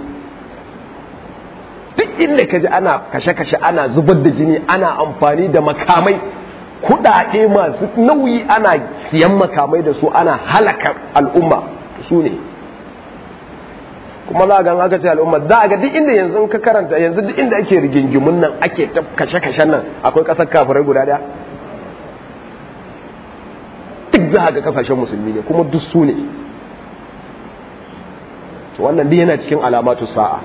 duk inda kaji ana kashe-kashe ana zubar da jini ana amfani da makamai kudade masu nauyi ana siyan makamai da su ana halaka al'umma su ne kuma za a ga aka ce al'umma za a ga duk inda yanzu ka karanta yanzu duk inda ake rigingimun nan ake ta kashe-kashen nan akwai kasar kafirai guda daya duk za a ga kasashen musulmi ne kuma duk su ne wannan duk yana cikin alamatu sa'a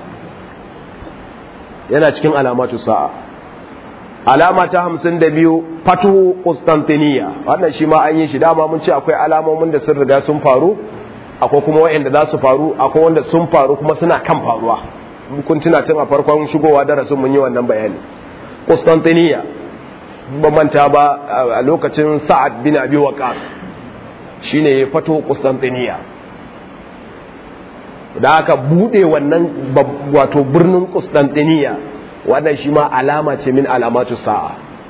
yana cikin alamatu sa'a alama ta hamsin da biyu fatuhu Constantiniya wannan shi ma an yi shi dama mun ce akwai alamomin da sun riga sun faru akwai kuma wa'anda za su faru akwai wanda sun faru kuma suna kan faruwa kun tuna tun a farkon shigowa darasin mun yi wannan bayani Constantiniya ban manta ba a lokacin Sa'ad bin Abi Waqqas shine ya fato Constantiniya da aka bude wannan wato birnin Constantiniya wannan shi ma alama ce min alamatu sa'a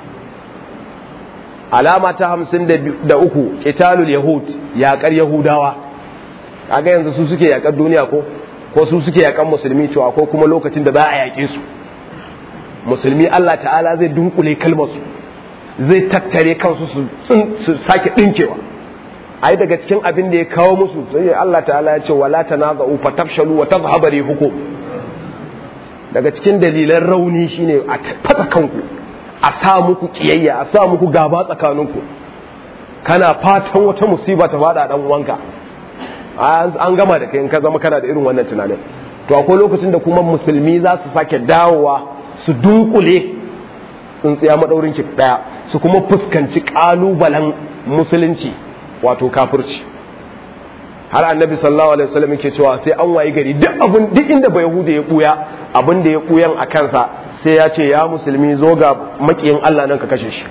alama ta hamsin da uku italul yahud yaƙar yahudawa kaga yanzu su suke yaƙar duniya ko ko su suke yaƙar musulmi cewa ko kuma lokacin da za a yaƙe su musulmi Allah ta'ala zai dunkule kalmarsu zai tattare kansu su sake ɗinkewa ai daga cikin abin da ya kawo musu sai Allah ta'ala ya ce wala tanaza'u fatafshalu wa tadhhabu rihukum daga cikin dalilan rauni shine a fata kanku a sa muku kiyayya a sa muku gaba tsakaninku kana fatan wata musiba ta fada dan uwanka an gama da kai in ka zama kana da irin wannan tunanin to akwai lokacin da kuma musulmi za su sake dawowa su dunkule tsintsiya madaurin ki daya su kuma fuskanci kalubalen musulunci wato kafirci har annabi sallallahu alaihi wasallam yake cewa sai an wayi gari duk abin duk inda bai yahuda ya buya abin da ya buyan a kansa sai ya ce ya musulmi zo ga makiyin Allah nan ka kashe shi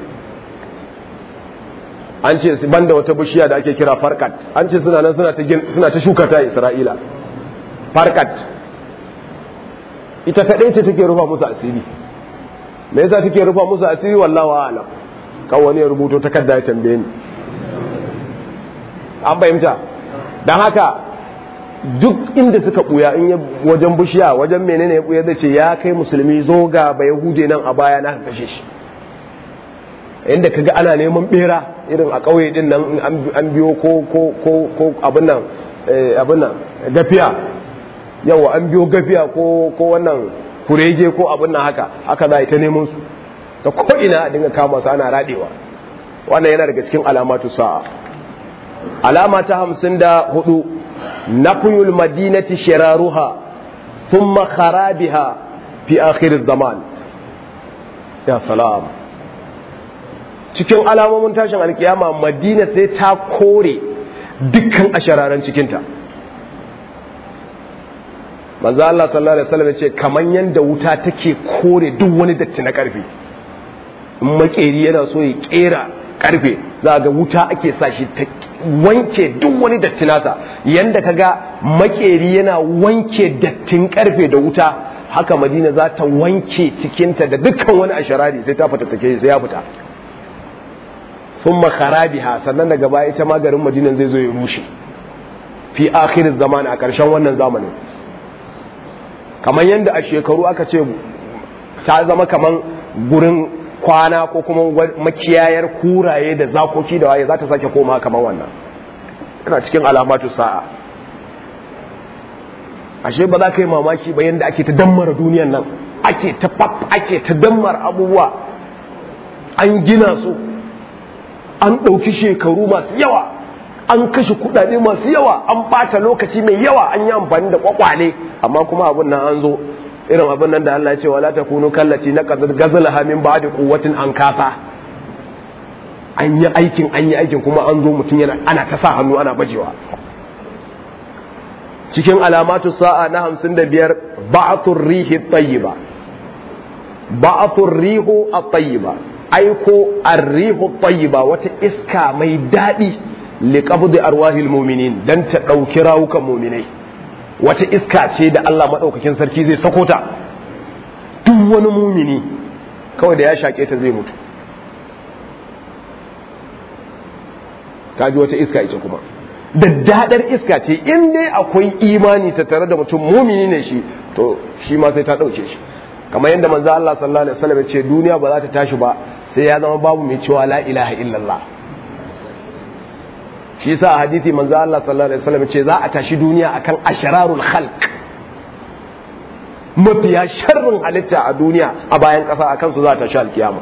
an ce banda wata bishiya da ake kira farkat an ce suna nan suna ta suna ta shuka ta Isra'ila farkat ita kadai ce take rufa musu asiri me yasa take rufa musu asiri wallahi a'lam kan wani ya rubuto takarda ya tambaye ni an fahimta don haka duk inda suka buya in wajen bishiya wajen menene ya buya zai ce ya kai musulmi zo ga ba yahude nan a baya na kashe shi inda kaga ana neman bera irin a ƙauye din nan an biyo ko ko ko ko abin nan abin nan gafiya yawa an biyo gafiya ko ko wannan kurege ko abin nan haka haka za a yi ta neman su ta ko ina a dinga kama su ana radewa wannan yana daga cikin alamatu sa'a alama ta hamsin da hudu nafiyul madinati shiraruha thumma kharabiha fi akhir zaman ya salam cikin alamomin tashin alkiyama madina sai ta kore dukkan ashararan cikinta manzo Allah sallallahu alaihi wasallam ce kaman yanda wuta take kore duk wani datti na karfe in makeri yana so ya kera karfe za ga wuta ake sa shi wanke duk wani datti nasa yanda kaga makeri yana wanke dattin karfe da wuta haka madina za ta wanke cikinta da dukkan wani asharari sai ta fita take sai ya fita thumma kharabiha sannan daga baya ita ma garin madinan zai zo ya rushe fi akhirin zamani a ƙarshen wannan zamanin kamar yadda a shekaru aka ce ta zama kamar gurin kwana ko kuma makiyayar kuraye da zakoki da waye za ta sake koma kamar wannan yana cikin alamatu sa'a ashe ba za ka yi mamaki ba yadda ake ta dammara duniyan nan ake ta ake ta dammara abubuwa an gina su an ɗauki shekaru masu yawa an kashe kudade masu yawa an bata lokaci mai yawa an yi amfani da kwakwale amma kuma abin nan an zo irin abin nan da Allah ya ce wala takunu kallati na qad gazalaha min ba'di quwwatin an kafa an yi aikin an yi aikin kuma an zo mutum yana ana ta sa hannu ana bajewa cikin alamatu sa'a na 55 ba'athur rihi tayyiba ba'athur rihu at-tayyiba aiko ar-rihu at-tayyiba wata iska mai dadi liqabdi arwahil mu'minin dan ta dauki rawukan mu'minai wata iska ce da Allah madaukakin sarki zai sako ta duk wani mumini kawai da ya shake ta zai mutu kaji wata iska ita kuma daddadar iska ce in dai akwai imani ta tare da mutum mumini ne shi to shi ma sai ta dauke shi kamar yadda manzo Allah sallallahu alaihi wasallam ya ce duniya ba za ta tashi ba sai ya zama babu mai cewa la ilaha illallah shi yasa a hadisi manzo Allah sallallahu alaihi wasallam ce za a tashi duniya akan ashararul khalq mafiya sharrin halitta a duniya a bayan kasa akan su za ta tashi alkiyama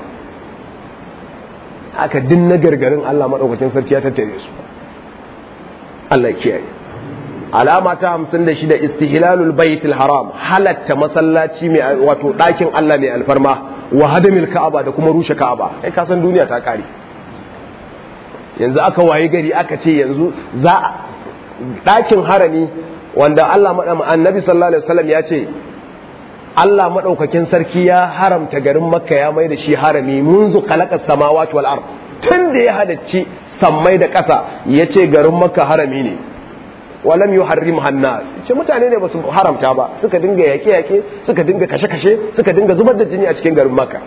haka din na gargarin Allah madaukakin sarki ya tattare su Allah ya kiyaye alama ta 56 istihlalul baitul haram halatta masallaci mai wato dakin Allah mai alfarma wa hadamil ka'aba da kuma rushe ka'aba kai ka san duniya ta kare yanzu aka waye gari aka ce yanzu za a ɗakin harami wanda Allah annabi sallallahu alaihi wasallam ya ce Allah maɗaukakin sarki ya haramta garin makka ya mai da shi harami munzu khalaqa samawati wal ard tun da ya halarci sammai da ƙasa ya ce garin makka harami ne walam yuharrim hannas ce mutane ne ba su haramta ba suka dinga yaƙe yaƙe suka dinga kashe kashe suka dinga zubar da jini a cikin garin makka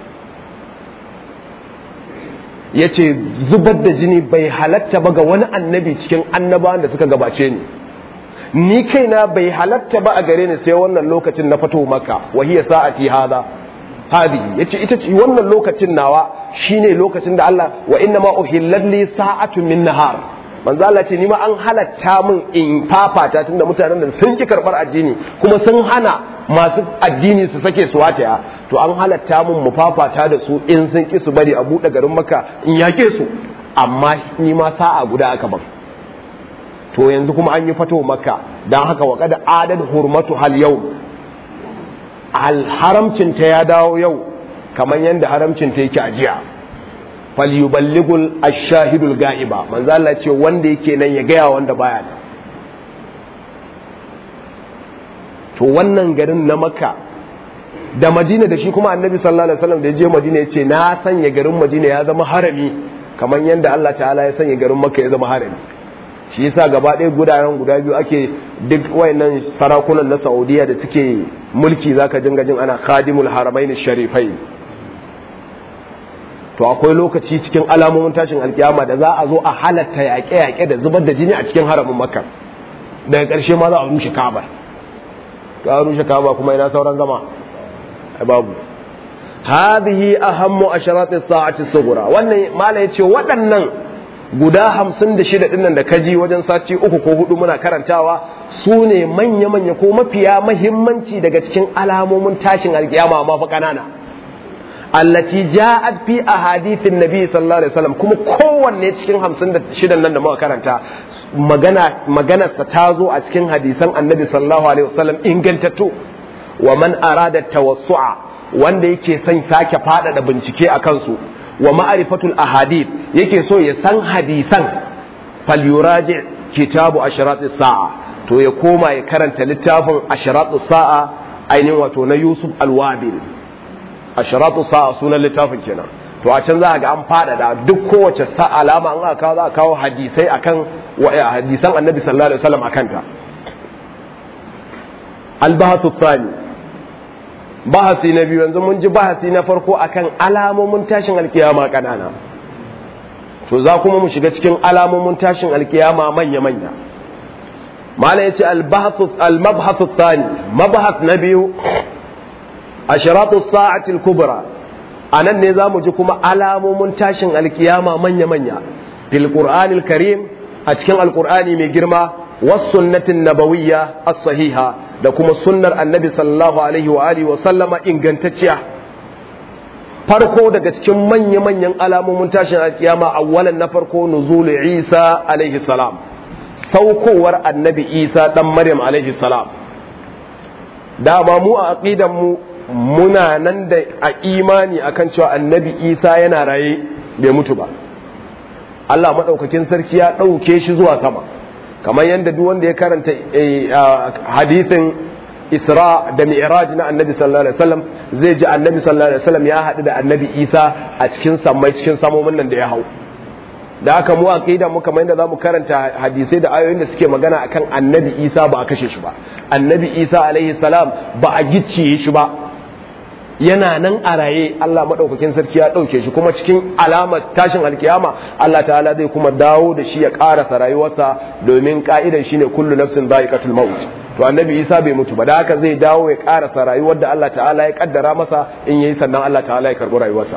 ya ce zubar da jini bai halatta ba ga wani annabi cikin annabawan da suka gabace ni ni kaina bai halatta ba a gare ni sai wannan lokacin na fito maka wahiya sa'ati hada hadi yace ita ce wannan lokacin nawa shine lokacin da Allah wa inna ma uhillat li sa'atun min nahar manzo Allah ce ni ma an halatta min in fafata tunda mutanen da sun ki karbar addini kuma sun hana masu addini su sake su wataya to an halatta min mu fafata da su in sun ki su bari a buɗe garin maka in yake su amma ni ma sa'a guda aka ban to yanzu kuma an yi fato maka don haka wa kada adad hurmatu hal yau al haramcin ta ya dawo yau kamar yadda haramcin ta yake a jiya falyuballigul ashahidul ga'iba manzo Allah ce wanda yake nan ya gaya wanda baya nan to wannan garin na makka da madina da shi kuma annabi sallallahu alaihi wasallam da ya je madina ya ce na sanya garin madina ya zama harami kamar yadda Allah ta'ala ya sanya garin makka ya zama harami shi yasa gaba ɗaya gudanar guda biyu ake duk wayannan sarakunan na saudiya da suke mulki zaka dinga jin ana khadimul haramain sharifai to akwai lokaci cikin alamomin tashin alkiyama da za a zo a halatta yaƙe-yaƙe da zubar da jini a cikin haramin makka daga ƙarshe ma za a rushe kabar ka rushe kaba kuma ina sauran zama babu hadhihi ahammu asharat as-sa'ati as-sughra wannan mala yace waɗannan guda 56 dinnan da kaji wajen sati uku ko hudu muna karantawa su ne manya-manya ko mafiya mahimmanci daga cikin alamomin tashin alkiyama ma fa kanana allati ja'at fi ahadithin nabi sallallahu alaihi wasallam kuma kowanne cikin 56 nan da muka karanta magana maganarsa ta zo a cikin hadisan annabi sallallahu alaihi wasallam ingantattu wa man arada tawassu'a wanda yake son sake faɗaɗa bincike a kansu wa ma'arifatul ahadith yake so ya san hadisan falyuraji kitabu asharat sa'a to ya koma ya karanta littafin asharat sa'a ainihin wato na Yusuf Alwabil asharat sa'a sunan littafin kenan to a can za a ga an faɗaɗa duk kowace sa alama an aka kawo za a kawo hadisai akan hadisan annabi sallallahu alaihi wasallam akan ta albahasu tsani bahasi na biyu yanzu mun ji bahasi na farko akan alamomin tashin alkiyama kanana to za kuma mu shiga cikin alamomin tashin alkiyama manya-manya mala ya ce al-mabhathu tsani mabhath na biyu ashiratu sa'atil kubra a nan ne za mu ji kuma alamomin tashin alkiyama manya-manya fil qur'anil karim a cikin alqur'ani mai girma was sunnatin nabawiyya as-sahiha da kuma sunnar annabi sallallahu alaihi wa alihi wa sallama ingantacciya farko daga cikin manya-manyan alamomin tashin alkiyama awwalan na farko nuzul isa alaihi salam saukowar annabi isa dan maryam alaihi salam dama mu a aqidan mu muna nan da a imani akan cewa annabi isa yana raye bai mutu ba Allah maɗaukakin sarki ya ɗauke shi zuwa sama kamar yadda duk wanda ya karanta hadithin isra da mi'raj na annabi sallallahu alaihi wasallam zai ji annabi sallallahu alaihi wasallam ya haɗu da annabi isa a cikin sammai cikin samomin nan da ya hau da aka mu aqida mu kamar yadda zamu karanta hadisai da ayoyin da suke magana akan annabi isa ba a kashe shi ba annabi isa alaihi salam ba a gicciye shi ba yana nan a raye Allah maɗaukakin sarki ya ɗauke shi kuma cikin alamar tashin alkiyama Allah ta'ala zai kuma dawo da shi ya ƙarasa rayuwarsa domin ka'idan shine kullu nafsin dha'iqatul maut to annabi Isa bai mutu ba da haka zai dawo ya ƙarasa rayuwar da Allah ta'ala ya kaddara masa in yayi sannan Allah ta'ala ya karɓi rayuwarsa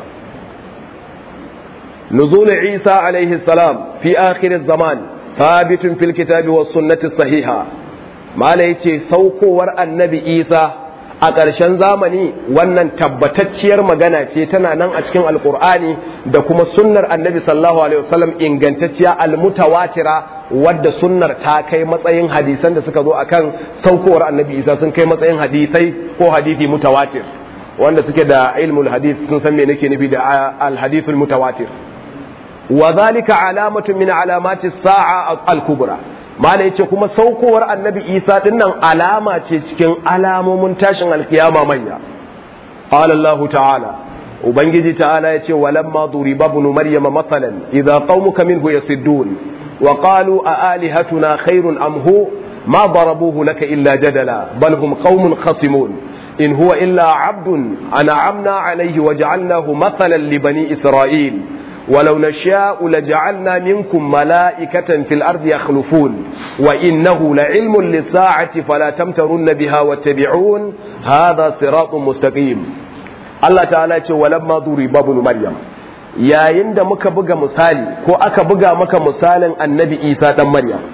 نزول عيسى عليه السلام في آخر الزمان ثابت في الكتاب والسنة الصحيحة ما ليتي سوكو النبي عيسى a ƙarshen zamani wannan tabbatacciyar magana ce tana nan a cikin alkur'ani da kuma sunnar annabi sallallahu alaihi wasallam ingantacciya almutawatira wadda sunnar ta kai matsayin hadisan da suka zo akan saukowar annabi isa sun kai matsayin hadisai ko hadisi mutawatir wanda suke da ilmul hadith sun san me nake nufi da alhadithul mutawatir wa zalika alamatun min alamati sa'a al-kubra mala yace kuma saukowar annabi isa dinnan alama ce cikin alamomin tashin alkiyama manya qala allah ta'ala ubangiji ta'ala yace walamma duriba ibn maryama mathalan idha qaumuka minhu yasiddun wa qalu a alihatuna khairun am hu ma darabuhu laka illa jadala bal hum qaumun khasimun in huwa illa abdun an'amna alayhi waja'alnahu mathalan li bani isra'il ولو نشاء لجعلنا منكم ملائكة في الأرض يخلفون وإنه لعلم للساعة فلا تمترن بها واتبعون هذا صراط مستقيم الله تعالى ولما ضرب ابن مريم yayin da muka buga misali ko aka buga maka misalin annabi isa dan maryam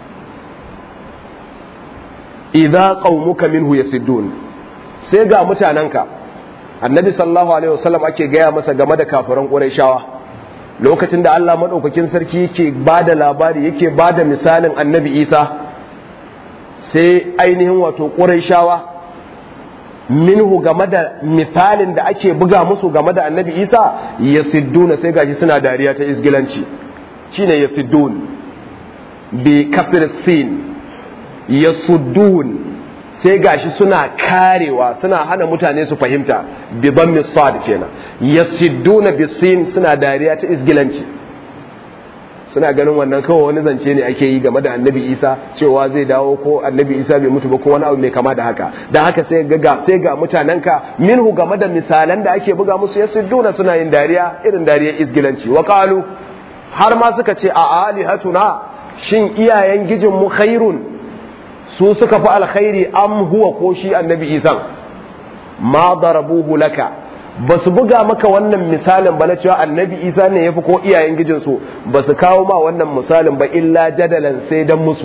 idza qaumuka minhu yasiddun sai ga mutananka annabi sallallahu alaihi wasallam ake gaya masa game da kafiran qurayshawa lokacin da Allah maɗaukakin sarki yake ba da labari yake ba da misalin annabi isa sai ainihin wato ƙuraishawa minhu game da misalin da ake buga musu game da annabi isa ya sidduna sai gashi suna dariya ta isgilanci shine ya siddun bi kafir sin ya suddun sai gashi suna karewa suna hana mutane su fahimta bi dhammi sad kenan yasidduna bisin suna dariya ta isgilanci suna ganin wannan kawai wani zance ne ake yi game da annabi isa cewa zai dawo ko annabi isa bai mutu ba ko wani abu mai kama da haka da haka sai ga sai ga mutanenka minhu game da misalan da ake buga musu yasidduna suna yin dariya irin dariyar isgilanci wa qalu har ma suka ce a alihatuna shin iyayen gijin mu khairun su suka fi alkhairi am huwa ko shi annabi isan ma darabuhu laka ba su buga maka wannan misalin ba na cewa annabi isa ne ya fi ko iyayen gijinsu ba su kawo ma wannan misalin ba illa jadalan sai dan musu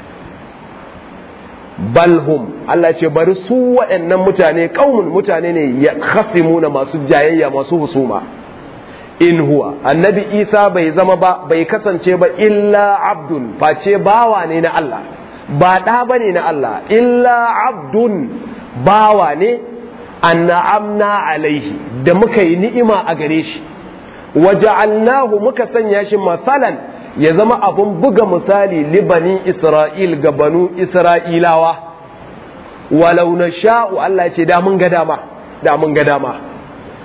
balhum Allah ce bari su waɗannan mutane kaumun mutane ne ya khasimuna masu jayayya masu husuma in huwa annabi isa bai zama ba bai kasance ba illa abdun face bawa ne na Allah ba ɗa ba ne na Allah illa abdun bawa ne anna'amna alaihi da muka yi ni'ima a gare shi waja'alnahu muka sanya shi masalan ya zama abun buga misali libani isra'il ga banu isra'ilawa walau na sha'u Allah ce da mun ga dama da mun ga dama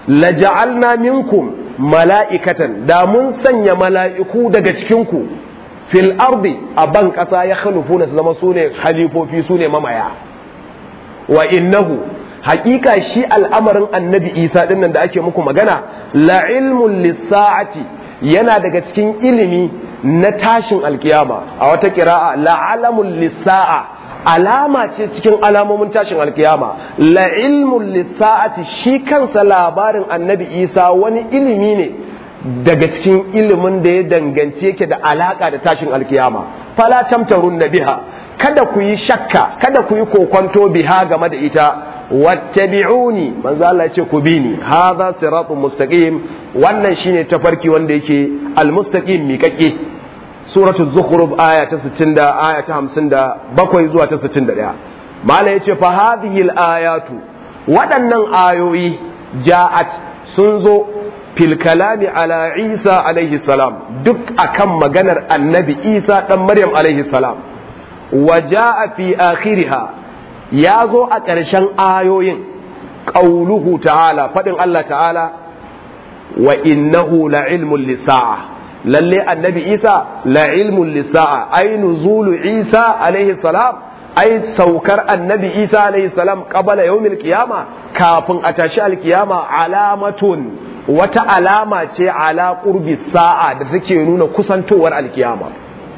laja'alna minkum mala'ikatan da mun sanya mala'iku daga cikinku fil ardi a ban ƙasa ya khalufuna su zama su ne halifofi su ne mamaya wa innahu haƙiƙa shi al'amarin annabi isa ɗin nan da ake muku magana la ilmun lissa'ati yana daga cikin ilimi na tashin alkiyama a wata kira'a la alamun lissa'a alama ce cikin alamomin tashin alkiyama la ilmun lissa'ati shi kansa labarin annabi isa wani ilimi ne daga cikin ilimin da ya danganci yake da alaka da tashin alkiyama fala tamtarun na biha kada ku yi shakka kada ku yi kokonto biha game da ita wattabi'uni manzo Allah ya ce ku bi ni hadha siratun mustaqim wannan shine tafarki wanda yake almustaqim miƙaƙe suratu zukhruf aya ta 60 da aya ta 57 zuwa ta 61 mala yace fa hadhihi alayatu waɗannan ayoyi ja'at sun zo fil kalami ala Isa alaihi salam duk akan maganar annabi Isa dan Maryam alaihi salam wa ja'a fi akhiriha ya zo a ƙarshen ayoyin qauluhu ta'ala fadin Allah ta'ala wa innahu la ilmun lisa'a lalle annabi isa la ilmun lisa'a ai nuzulu isa alaihi salam ai saukar annabi isa alaihi salam qabala yawmil qiyama kafin a tashi alkiyama alamatun wata alama ce ala qurbi sa'a da take nuna kusantowar alkiyama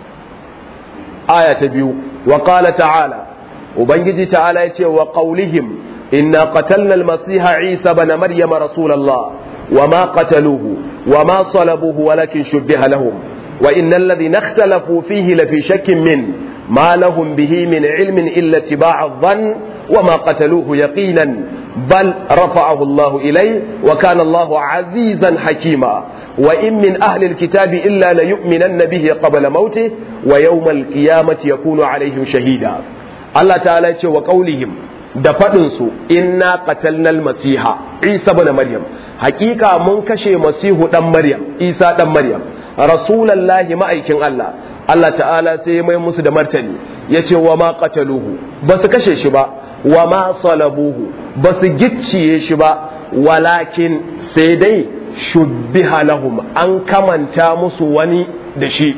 aya ta biyu wa qala ta'ala ubangiji ta'ala yace wa qawlihim inna qatalna al-masiha isa bana maryama rasulullah وما قتلوه وما صلبوه ولكن شبه لهم وإن الذين اختلفوا فيه لفي شك منه ما لهم به من علم إلا اتباع الظن وما قتلوه يقينا بل رفعه الله إليه وكان الله عزيزا حكيما وإن من أهل الكتاب إلا ليؤمنن به قبل موته ويوم القيامة يكون عليهم شهيدا الله تعالى وقولهم da faɗinsu inna qatalnal masiha isa bana maryam hakika mun kashe masihu dan maryam isa dan maryam rasulallahi ma'aikin Allah Allah ta'ala sai ya mai musu da martani ya ce wa ma qataluhu ba su kashe shi ba wa ma salabuhu ba su gicciye shi ba walakin sai dai shubbiha lahum an kamanta musu wani da shi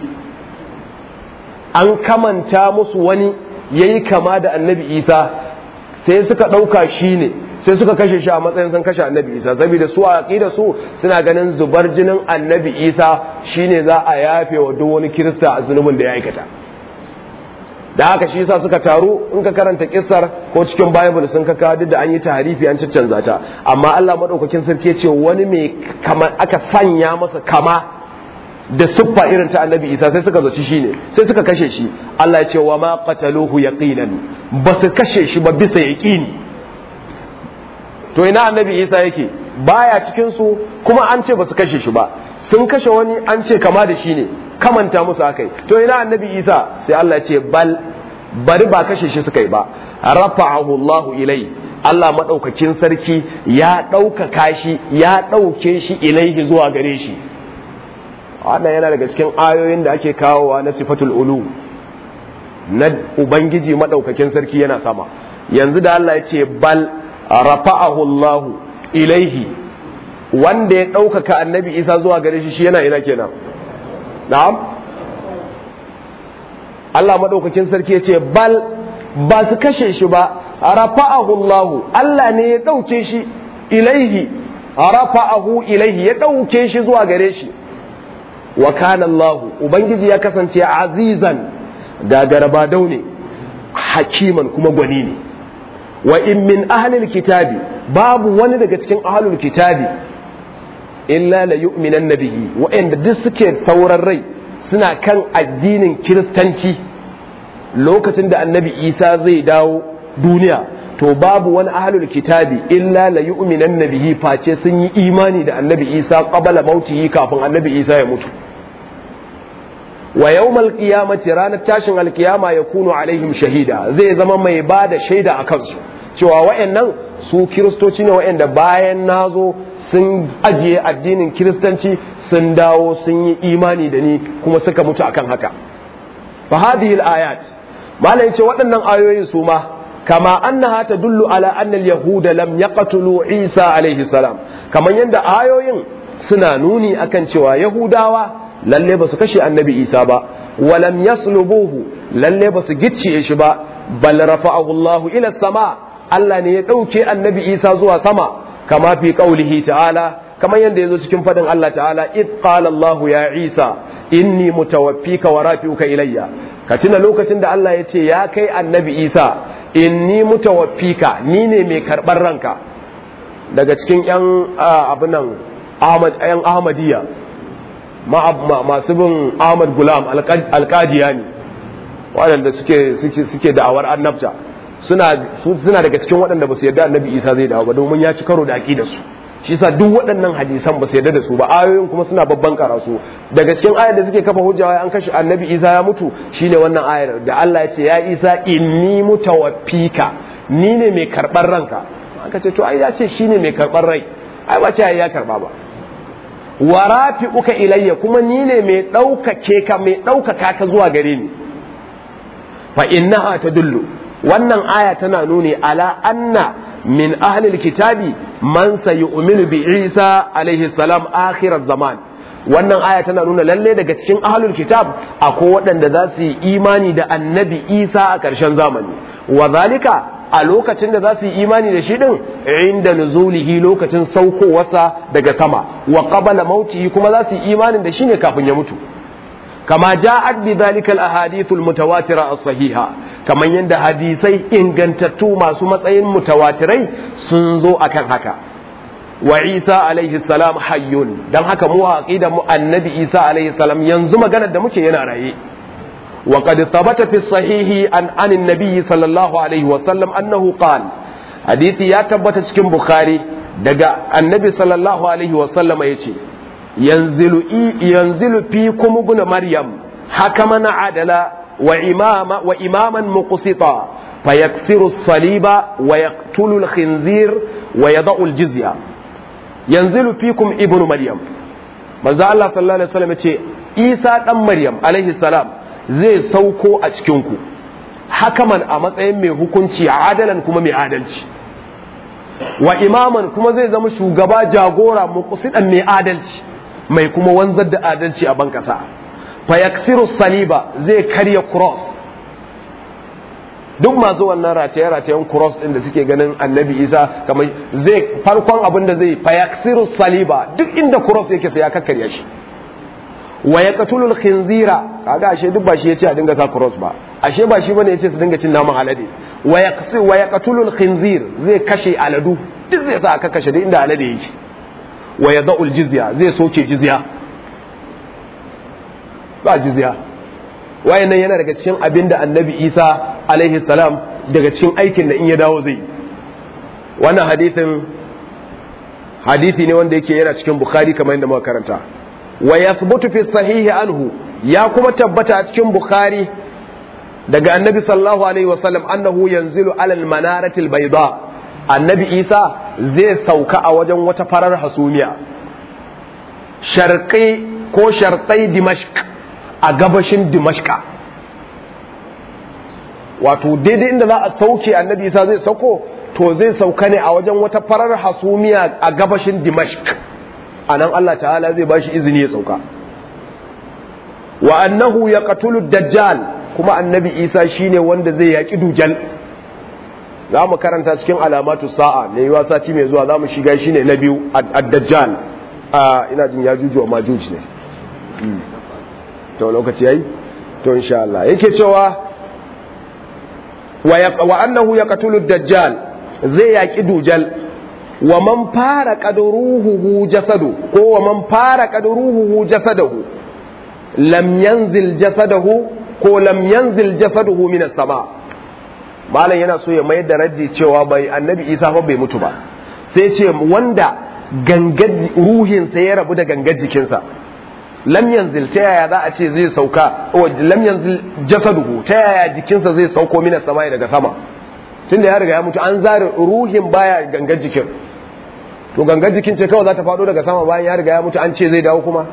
an kamanta musu wani yayi kama da annabi isa sai suka ɗauka shi ne sai suka kashe shi a matsayin sun kashe annabi isa saboda su a aƙida su suna ganin zubar jinin annabi isa shine za a yafe wa duk wani kirista a zunubin da ya aikata da haka shi yasa suka taru in ka karanta kissar ko cikin bible sun kaka duk da an yi taharifi an caccanza ta amma Allah madaukakin sarki ce wani mai kama aka sanya masa kama da siffa irin ta annabi isa sai suka zaci shi ne sai suka kashe shi Allah ya ce wa ma qataluhu yaqinan ba su kashe shi ba bisa yaqini to ina annabi isa yake baya cikin su kuma an ce ba su kashe shi ba sun kashe wani an ce kama da shi ne kamanta musu akai to ina annabi isa sai Allah ya ce bal bari ba kashe shi suka yi ba rafa'ahu Allah ilai Allah madaukakin sarki ya ɗaukaka shi ya ɗauke shi ilaihi zuwa gare shi wannan yana daga cikin ayoyin da ake kawowa na sifatul ulu na ubangiji madaukakin sarki yana sama yanzu da Allah ya ce bal rafa'ahu Allah ilaihi wanda ya ɗaukaka annabi isa zuwa gare shi shi yana ina kenan na'am Allah madaukakin sarki ya ce bal ba su kashe shi ba rafa'ahu Allah Allah ne ya ɗauke shi ilaihi rafa'ahu ilaihi ya ɗauke shi zuwa gare shi wa kana Allah ubangiji ya kasance azizan gagaraba daune hakiman kuma gwani ne wa in min ahlil kitabi babu wani daga cikin ahlul kitabi illa la yu'minan bihi wa'anda duk suke sauran rai suna kan addinin kiristanci lokacin da annabi isa zai dawo duniya to babu wani ahlul kitabi illa la yu'minan bihi face sun yi imani da annabi isa qabala mautihi kafin annabi isa ya mutu wa yawmal qiyamati ranar tashin alkiyama yakunu alaihim shahida zai zama mai bada shaida a kansu cewa wayannan su kiristoci ne wayanda bayan nazo sun ajiye addinin kiristanci sun dawo sun yi imani da ni kuma suka mutu akan haka fa hadhihi ayat malai ce waɗannan ayoyin su ma kama annaha tadullu ala anna al-yahuda lam yaqtulu Isa alaihi salam kaman yanda ayoyin suna nuni akan cewa yahudawa lalle ba su kashe annabi Isa ba walam yaslubuhu lalle ba su gicciye shi ba bal rafa'ahu Allah ila sama Allah ne ya dauke annabi Isa zuwa sama kama fi qaulihi ta'ala kamar yadda yazo cikin fadin Allah ta'ala id qala Allah ya Isa inni mutawaffika wa rafi'uka ilayya ka tuna lokacin da Allah ya ce ya kai annabi Isa inni mutawaffika ni ne mai karɓar ranka daga cikin yan abinan Ahmad yan Ahmadiyya masu bin Ahmad Gulam alƙadiya ne waɗanda suke suke suke da'awar annabta suna suna daga cikin waɗanda ba su yarda annabi Isa zai dawo ba domin ya ci karo da aqidar su shi yasa duk waɗannan hadisan ba su yarda da su ba ayoyin kuma suna babban karasu daga cikin ayar da suke kafa hujja an kashe annabi Isa ya mutu shine wannan ayar da Allah ya ce ya Isa inni mutawaffika ni ne mai karɓar ranka aka ce to ai ya ce shine mai karɓar rai ai ba ce ya karɓa ba wa rafi'uka ilayya kuma ni ne mai ɗaukake ka mai ɗaukaka ka zuwa gare ni fa innaha tadullu wannan aya tana nuni ala anna min ahlil kitabi man sayu'minu bi Isa alaihi salam akhir zaman wannan aya tana nuna lalle daga cikin ahlul kitab akwai waɗanda za su yi imani da annabi Isa a ƙarshen zamani wa zalika a lokacin da za su yi imani da shi din inda nuzulihi lokacin saukowarsa daga sama wa qabala mautihi kuma za su yi imanin da shi ne kafin ya mutu kama ja'at bi dhalika al-ahadith al-mutawatira as-sahiha kaman yanda hadisai ingantattu masu matsayin mutawatirai sun zo akan haka wa Isa alaihi salam hayyun dan haka mu aqida mu annabi Isa alaihi salam yanzu maganar da muke yana raye wa qad thabata fi sahihi an an annabi sallallahu alaihi wa sallam annahu qala hadisi ya tabbata cikin bukhari daga annabi sallallahu alaihi wa sallama yace yanzilu yanzilu fikum ibn maryam hakaman adala wa imama wa imaman muqsita fayaksiru as-saliba wa yaqtulu al-khinzir wa yada'u al-jizya yanzilu fikum ibn maryam manzo Allah sallallahu alaihi wasallam yace Isa dan Maryam alaihi salam zai sauko a cikin ku hakaman a matsayin mai hukunci adalan kuma mai adalci wa imaman kuma zai zama shugaba jagora muqsidan mai adalci mai kuma wanzar da adalci a bankasa fa yaksiru saliba zai karya cross duk masu wannan rataye ratayen cross din da suke ganin annabi isa kamar zai farkon abin da zai fa yaksiru saliba duk inda cross yake sai ya kakkarya shi wa yaqtulul khinzira kaga ashe duk ba shi yace a dinga sa cross ba ashe ba shi bane yace su dinga cin naman alade wa yaqsi wa yaqtulul khinzir zai kashe aladu duk zai sa aka kashe duk inda alade yake wa yada'ul jizya zai soke jizya ba jizya wayannan yana daga cikin abin da annabi isa alaihi salam daga cikin aikin da in ya dawo zai wannan hadithin hadithi ne wanda yake yana cikin bukhari kamar yadda muka karanta wa yathbutu fi sahihi anhu ya kuma tabbata a cikin bukhari daga annabi sallallahu alaihi wasallam annahu yanzilu alal manaratil bayda annabi isa zai sauka a wajen wata farar hasumiya sharqi ko sharqai dimashq a gabashin dimashqa wato daidai inda za a sauke annabi isa zai sauko to zai sauka ne a wajen wata farar hasumiya a gabashin dimashq a nan allah ta'ala zai ba shi izini ya sauka wa annahu ya katulu dajjal kuma annabi isa shine wanda zai yaƙi dujal za mu karanta cikin alamatu sa'a mai yiwa sati mai zuwa za mu shiga shine na biyu a dajjal a ina jin ya juju wa majuj ne to lokaci yayi to insha Allah yake cewa wa annahu yaqtulu dajjal zai yaki dujal wa man fara qadruhu jasadu ko wa man fara qadruhu jasadahu lam yanzil jasadahu ko lam yanzil jasaduhu min as-sama malam yana so ya mayar da raddi cewa bai annabi Isa fa bai mutu ba sai ce wanda gangar ruhinsa ya rabu da gangar jikinsa lam yanzil ta yaya za a ce zai sauka lam yanzil jasaduhu ta yaya jikinsa zai sauko mina sama daga sama tunda ya riga ya mutu an zare ruhin baya gangar jikin to gangar jikin ce kawai za ta faɗo daga sama bayan ya riga ya mutu an ce zai dawo kuma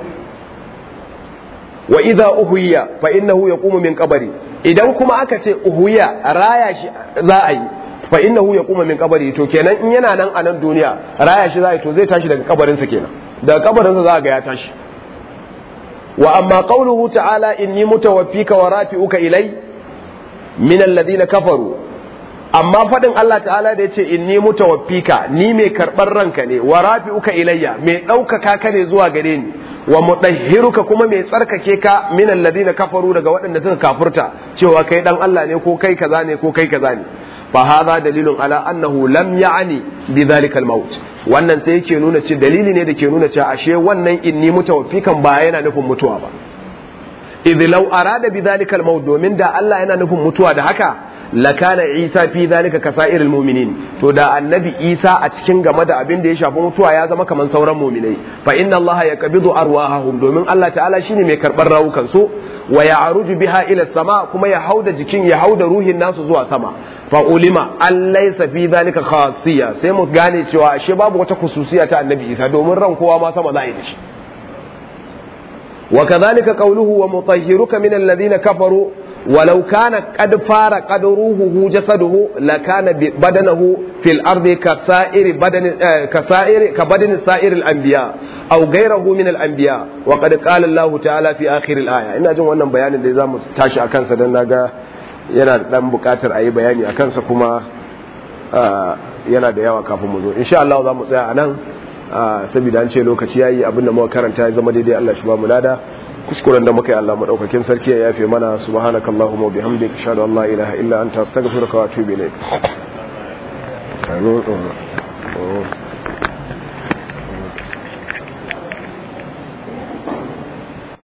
wa idza uhuya fa innahu yaqumu min qabri idan kuma aka ce uhuya raya shi za a yi fa innahu yaquma min qabri to kenan in yana nan a nan duniya raya shi zai to zai tashi daga kabarinsa kenan daga kabarinsa za ga ya tashi wa amma qawluhu ta'ala inni mutawaffika wa rafi'uka ilai min alladhina kafaru amma fadin Allah ta'ala da yace inni mutawaffika ni mai karbar ranka ne wa rafi'uka ilayya mai ɗaukaka ka ne zuwa gare ni wa mudahhiruka kuma mai tsarkake ka min alladhina kafaru daga waɗanda suka kafurta cewa kai dan Allah ne ko kai kaza ne ko kai kaza ne fa hadha dalilun ala annahu lam ya'ni bi dhalika al-maut wannan sai yake nuna ce dalili ne da ke nuna cewa ashe wannan inni mutawaffikan ba yana nufin mutuwa ba idh law arada bi dhalika al-maut domin da Allah yana nufin mutuwa da haka lakana Isa fi dhalika kasairil mu'minin to da annabi Isa a cikin game da abin da ya shafi mutuwa ya zama kaman sauran mu'minai fa inna Allah yaqbidu arwahahum domin Allah ta'ala shine mai karbar rawukan su wa ya'ruju biha ila sama kuma ya hauda jikin ya hauda ruhin nasu zuwa sama fa ulima an laysa fi dhalika khasiyya sai mu gane cewa ashe babu wata khususiya ta annabi Isa domin ran kowa ma sama za a yi da shi وكذلك قوله ومطهرك من الذين كفروا ولو كان قد فارق روحه جسده لكان بدنه في الأرض كسائر بدن كسائر كبدن سائر الأنبياء أو غيره من الأنبياء وقد قال الله تعالى في آخر الآية إن أجل wannan bayanin da zamu tashi akan sa dan naga yana da dan bukatar ayi bayani akan sa kuma yana da yawa kafin mu zo insha Allah za mu tsaya anan saboda an ce lokaci yayi abinda muka karanta ya zama daidai Allah shi ba mu lada kuskuren da muka yi Allah madaukakin sarki ya yafe mana subhanakallahumma wa bihamdika ashhadu an la ilaha illa anta astaghfiruka wa atubu ilayk